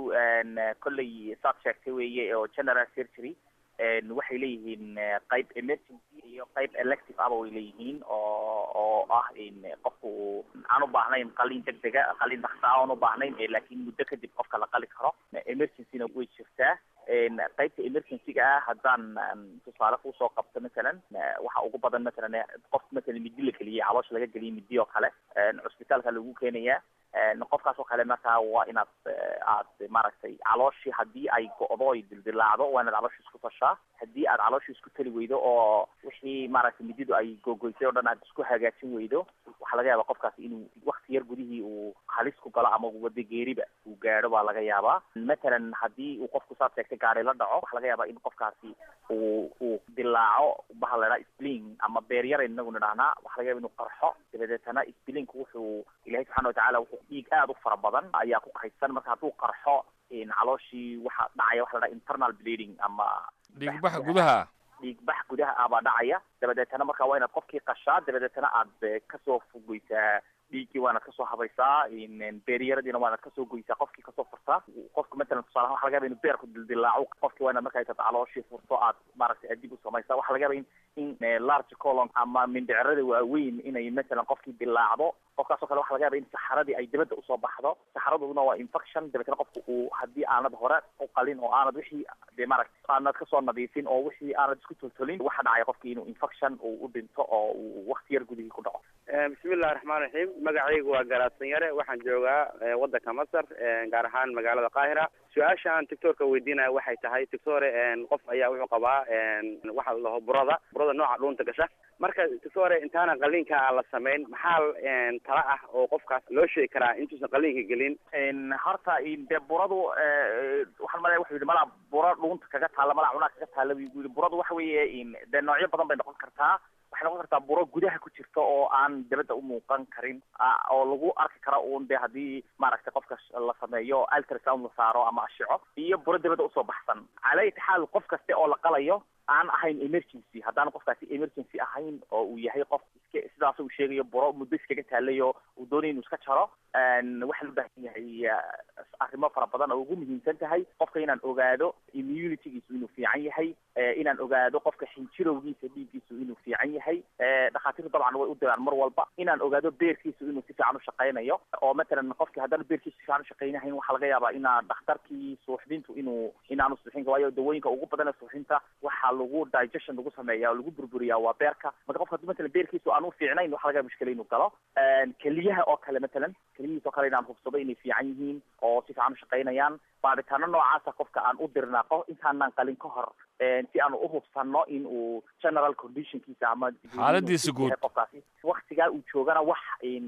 kolley saad sheegtay weeye oo general surgery waxay leeyihiin qayb emergency iyo qayb elective aba way leeyihiin oo oo ah in qofku aan u baahnayn qalin degdega qalin dhaksaa aan u baahnayn laakiin muddo kadib qofka la qali karo emergencyna way jirtaa qaybta emergencyga ah haddaan tusaale kusoo qabto masalan waxa ugu badan masalan qof masalan midi la geliyay caloosha laga geliyay midi oo kale cusbitaalka lagu keenaya qofkaas oo kale markaa waa inaad aad maaragtay calooshii haddii ay go'do ay dildilaacdo waa inaad calooshii isku tashaa haddii aad calooshii isku tali weydo oo wixii maaragtay mididu ay gogoysay oo dhan aad isku hagaajin weydo waxaa laga yaabaa qofkaasi inuu wakti yar gudihii uu halis ku galo ama wada geeriba uu gaadho baa laga yaabaa matalan haddii uu qofku saad sheegtay gaari la dhaco waxaa laga yaabaa in qofkaasi uu uu dilaaco baha la dhaha spling ama beeryar inagu nidhahnaa waxaa laga yaaba inuu qarxo dabadeetana splinku wuxuu ilahay subxana watacaala wuxuu dhiig aada u fara badan ayaa ku kaydsan marka hadduu qarxo calooshii waxa dhacaya waxa la dhaha internal bleeding ama dhiigbaxa gudaha dhiigbax gudaha ah baa dhacaya dabadeetana marka waa inaad qofkii qashaa dabadeetana aad kasoo fogeysaa dhiiggii waanaad kasoo habaysaa beeryaradiina waanaad kasoo goysaa qofkii kasoo furtaa qofka matalan tusaalahan waxa laga yaba inu beerku dildilaaco qofki waa inaad marka taad calooshii furto aad maaragtay adib u samaysaa waxa laga yaba in in large colon ama mindhicirada waaweyn inay matalan qofkii dilaacdo qofkaasoo kale waxa laga yaba in saxaradii ay dibadda usoo baxdo saxaraduna waa infection dabeetana qofku uu haddii aanad hore u qalin oo aanad wixii de maaragta aanad kasoo nadiifin oo wixii aanad isku toltolin waxa dhacaya qofkii inuu infection uu u dhinto oo uu wakti yar gudihii ku dhaco bismillahi raxmaan raxiim magacaygu waa garaadsan yare waxaan joogaa waddanka masar gaar ahaan magaalada qaahira su-aasha aan doctorka weydiinaya waxay tahay doctore qof ayaa wuxuu qabaa waxa la dhaho burada burada nooca dhuunta gasha marka doctore intaana qaliinka aan la samayn maxaa tala ah oo qofkaas loo sheegi karaa intuusan qaliinka gelin horta de buradu waxaan malaya wuxuu yidhi malaa bura dhuunta kaga taalla malaa cunaa kaga taalla buu yidhi buradu waxa weeye de noocyo badan bay noqon kartaa waxay noqon kartaa buro gudaha ku jirta oo aan dabadda u muuqan karin oo lagu arki karo uun de haddii maaragtay qofka la sameeyo ultrasound la saaro ama ashico iyo buro dabadda usoo baxsan cala ayati xaal qof kaste oo la qalayo aan ahayn emergency haddaan qofkaasi emergency ahayn oo uu yahay qof iska sidaas uu sheegayo buro muddo iskaga taalayo uu doonaya inuu iska jaro waxaa loo baahan yahay arrimo fara badan oo ugu muhiimsan tahay qofka inaan ogaado immunitygiisu inuu fiican yahay inaan ogaado qofka xinjirowgiisa dhiiggiisu inuu fiican yahay dhakhaatiirtu dabcan way u diraan mar walba inaan ogaado beerkiisu inuu si fiican u shaqaynayo oo matalan qofki haddana beerkiisu si fiican u shaqaynahayn waxaa laga yaabaa inaa dhakhtarkii suuxdintu inuu inaanu suuxin waayo dawooyinka ugu badan ee suuxinta waxaa lagu digestion lagu sameeya oo lagu burburiyaa waa beerka marka qofka hadii matalan beerkiisu aan u fiicnayn waxa laga yaaba mushkila inuu galo keliyaha oo kale matalan keliyihiis oo kale inaan hubsado inay fiican yihiin oo si fiican u shaqaynayaan baadhitaano noocaasa qofka aan u dirnaa qof intaanaan qalin ka hor si aanu uhubsano in uu general conditionkiisa ama xaaladiisa guud qofkaasi waktigaa uu joogana wax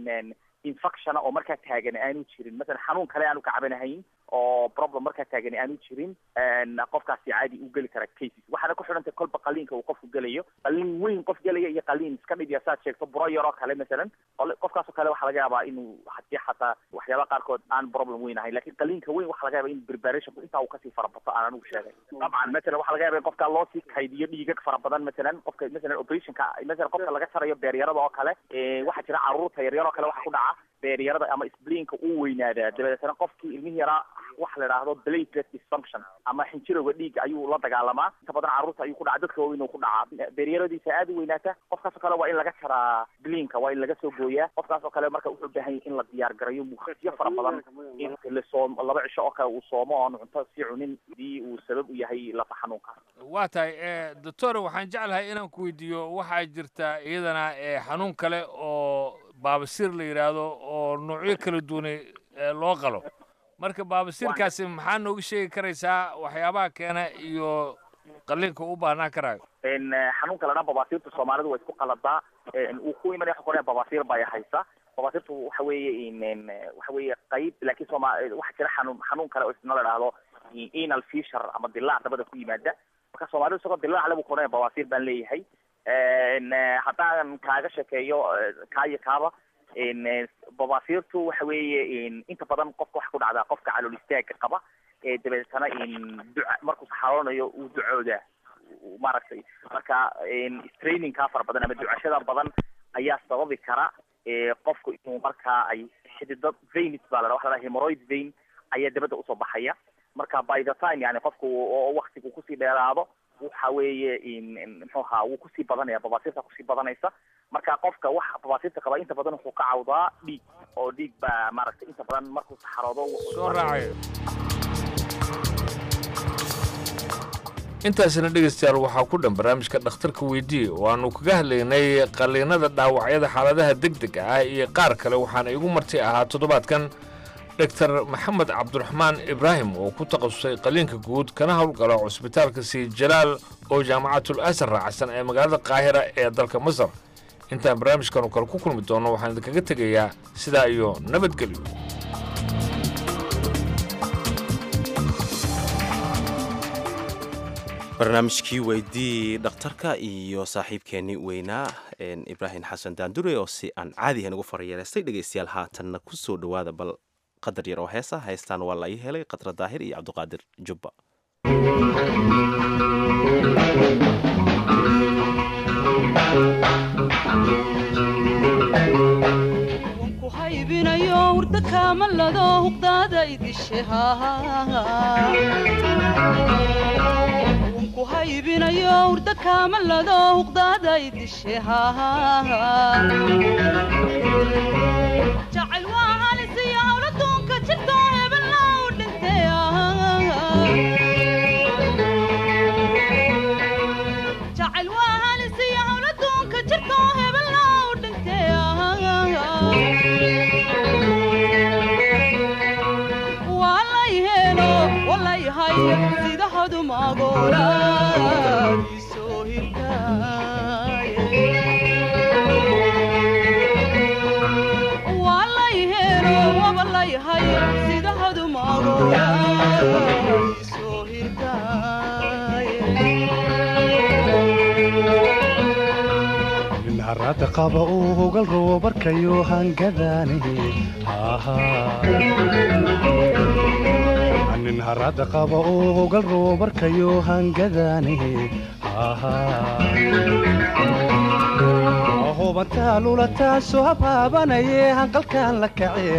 infectiona oo markaa taagan aanu jirin masalan xanuun kale aanu ka cabanahayn oo problem markaa taagan aanu jirin qofkaasi caadi u geli kara cases waxaana ku xidhantay kolba qaliinka uu qofku gelayo qaliin weyn qof gelaya iyo qaliin iska dhib ya saad sheegto buro yaroo kale masalan qofkaasoo kale waxaa laga yaabaa inuu hadii xataa waxyaabaha qaarkood aan problem weyn ahayn lakin qaliinka weyn waxaa laga yaaba in preparationku intaa uu kasii farabato aan anigu sheegay dabcan masalan waxaa laga yaaba in qofka loo sii kaydiyo dhiigag fara badan masalan qofka masalan operationka masalan qofka laga jarayo beeryarada oo kale waxaa jira caruurta yaryar oo kale waxaa ku dhaca beeryarada ama sblinka uu weynaadaa dabadeetana qofkii ilmihi yaraa waxa la idhaahdo platelet dysfunction ama xinjirowga dhiigga ayuu la dagaalamaa inta badan carruurta ayuu ku dhaca dadka waaweyn uu ku dhacaa beeryaradiisa aada u weynaata qofkaasoo kale waa in laga jaraa blinka waa in laga soo gooyaa qofkaasoo kale marka wuxuu baahan yahay in la diyaar garayo muqsiyo fara badan in la soom laba cisho oo kale uu soomo oon cunto sii cunin hadii uu sabab u yahay lafa xanuunka waa tahay doctor waxaan jeclahay inaan ku weydiiyo waxaa jirta iyadana xanuun kale oo baabasiir la yidhaahdo oo noocyo kala duwanay loo qalo marka baabasiirkaasi maxaa nooga sheegi karaysaa waxyaabaha keena iyo qaliinka u baahnaan karaayo xanuunka la dhaa babaasiirta soomaalidu waa isku qaladaa uu ku imanaya waxa qoraya babaasiir bay haysa babaasiirtu waxa weeye waxa weeye qayb laakiin sooma waxa jira xanuun xanuun kale oo isna la dhahdo anal fisher ama dilaac dabada ku yimaada marka soomaalidu isagoo dilaac le buu qoraya babaasiir baan leeyahay haddaan kaaga sheekeeyo kaa iyo kaaba babaasiirtu waxa weeye inta badan qofka waxa ku dhacdaa qofka calool istaaga qaba ee dabeetana duca markuu saxaroonayo uu ducooda maaragtay marka strainingkaa fara badan ama ducashada badan ayaa sababi kara qofku inuu markaa ay xididad veins baa la waxa la hemorrhoid vein ayaa dabadda usoo baxaya marka by the time yani qofku oo waktigu kusii dheeraado waxa weeye muxuu ahaa wuu kusii badanaya babaasiirta kusii badanaysa marka qofka wax babaasiirta qaba inta badan wuxuu ka cawdaa dhiig oo dhiig baa maaragtay inta badan markuu saxaroodo soo raacayo intaasina dhegaystayaal waxaa ku dhan barnaamijka dhakhtarka weydiiye oo aanu kaga hadlaynay qalliinada dhaawacyada xaaladaha degdega ah iyo qaar kale waxaana igu marti ahaa toddobaadkan dogtar maxamed cabdiraxmaan ibraahim oo ku takhasusay qaliinka guud kana howlgala cusbitaalka sii jalaal oo jaamacatul asar raacsan ee magaalada qaahira ee dalka masar intaan barnaamijkanu kale ku kulmi doonno waxaan idinkaga tegayaa sidaa iyo nabadgelyo barnaamijkii weydii dhakhtarka iyo saaxiibkeenii weynaa ibraahim xasan daandure oo si aan caadihan ugu farayeelaystay dhegaystayaal haatanna ku soo dhowaada bal qadar yar oo heesa haystaan waa la ii helay khadra daahir iyo cabdiqaadir jubba haybinayo hurda kaamalado huqdaada idishe ku haybinayo hurda kaamalado huqdaada idishe jacayl waa halisiyo hawla duunka jirto hebella u dhintay jacayl waa halisiyo hawla duunka jirto hebella u dhintay walayhelo walayhay sida hadumagoola isoo walayhelo wabalayhay sida hadumagoola isoo harada qaba uu hogal rabo barkayo hangadaani nin harada qaba uu hogal rabo barkayo hangadaani hubantaa lulataasoo habaabanaye hanqalkaan la kace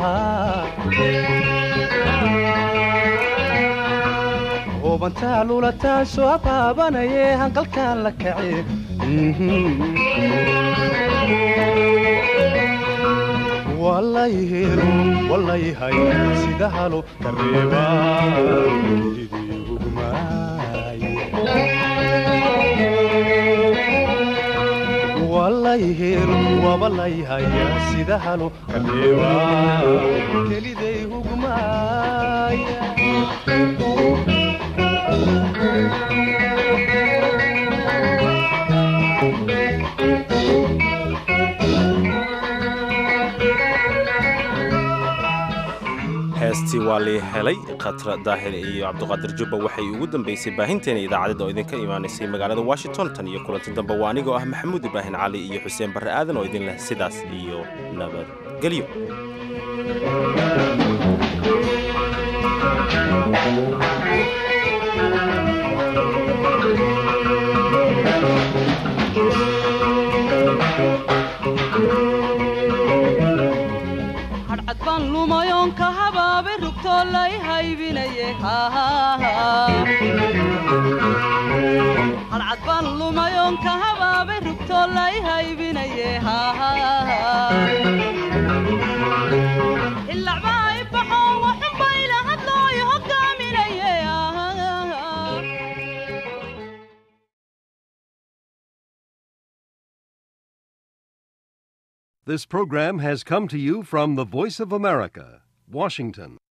hubantaa lulataasoo habaabanaye hanqalkaan la kace walayhelo walayhay sida halo kareeba walayhelo wabalayhay sida halo kareeba keliday hugmaaya heestii waa lii helay khatra daahir iyo cabdiqaadir jubba waxay ugu dambaysay baahinteena idaacadda oo idinka imaanaysay magaalada washington tan iyo kulanti dambe waa anigoo ah maxamuud ibraahim cali iyo xuseen barre aadan oo idin leh sidaas iyo nabadgelyo hadhcad baan lumayoon ka habaabay rugtoo lay haybinaye hadhcad baan lumayoon ka habaabay rugtoo lay haybinaye ilacbaa i baxoo waxunbayla hadlooyo hogaaminaye This program has come to you from the Voice of America, Washington.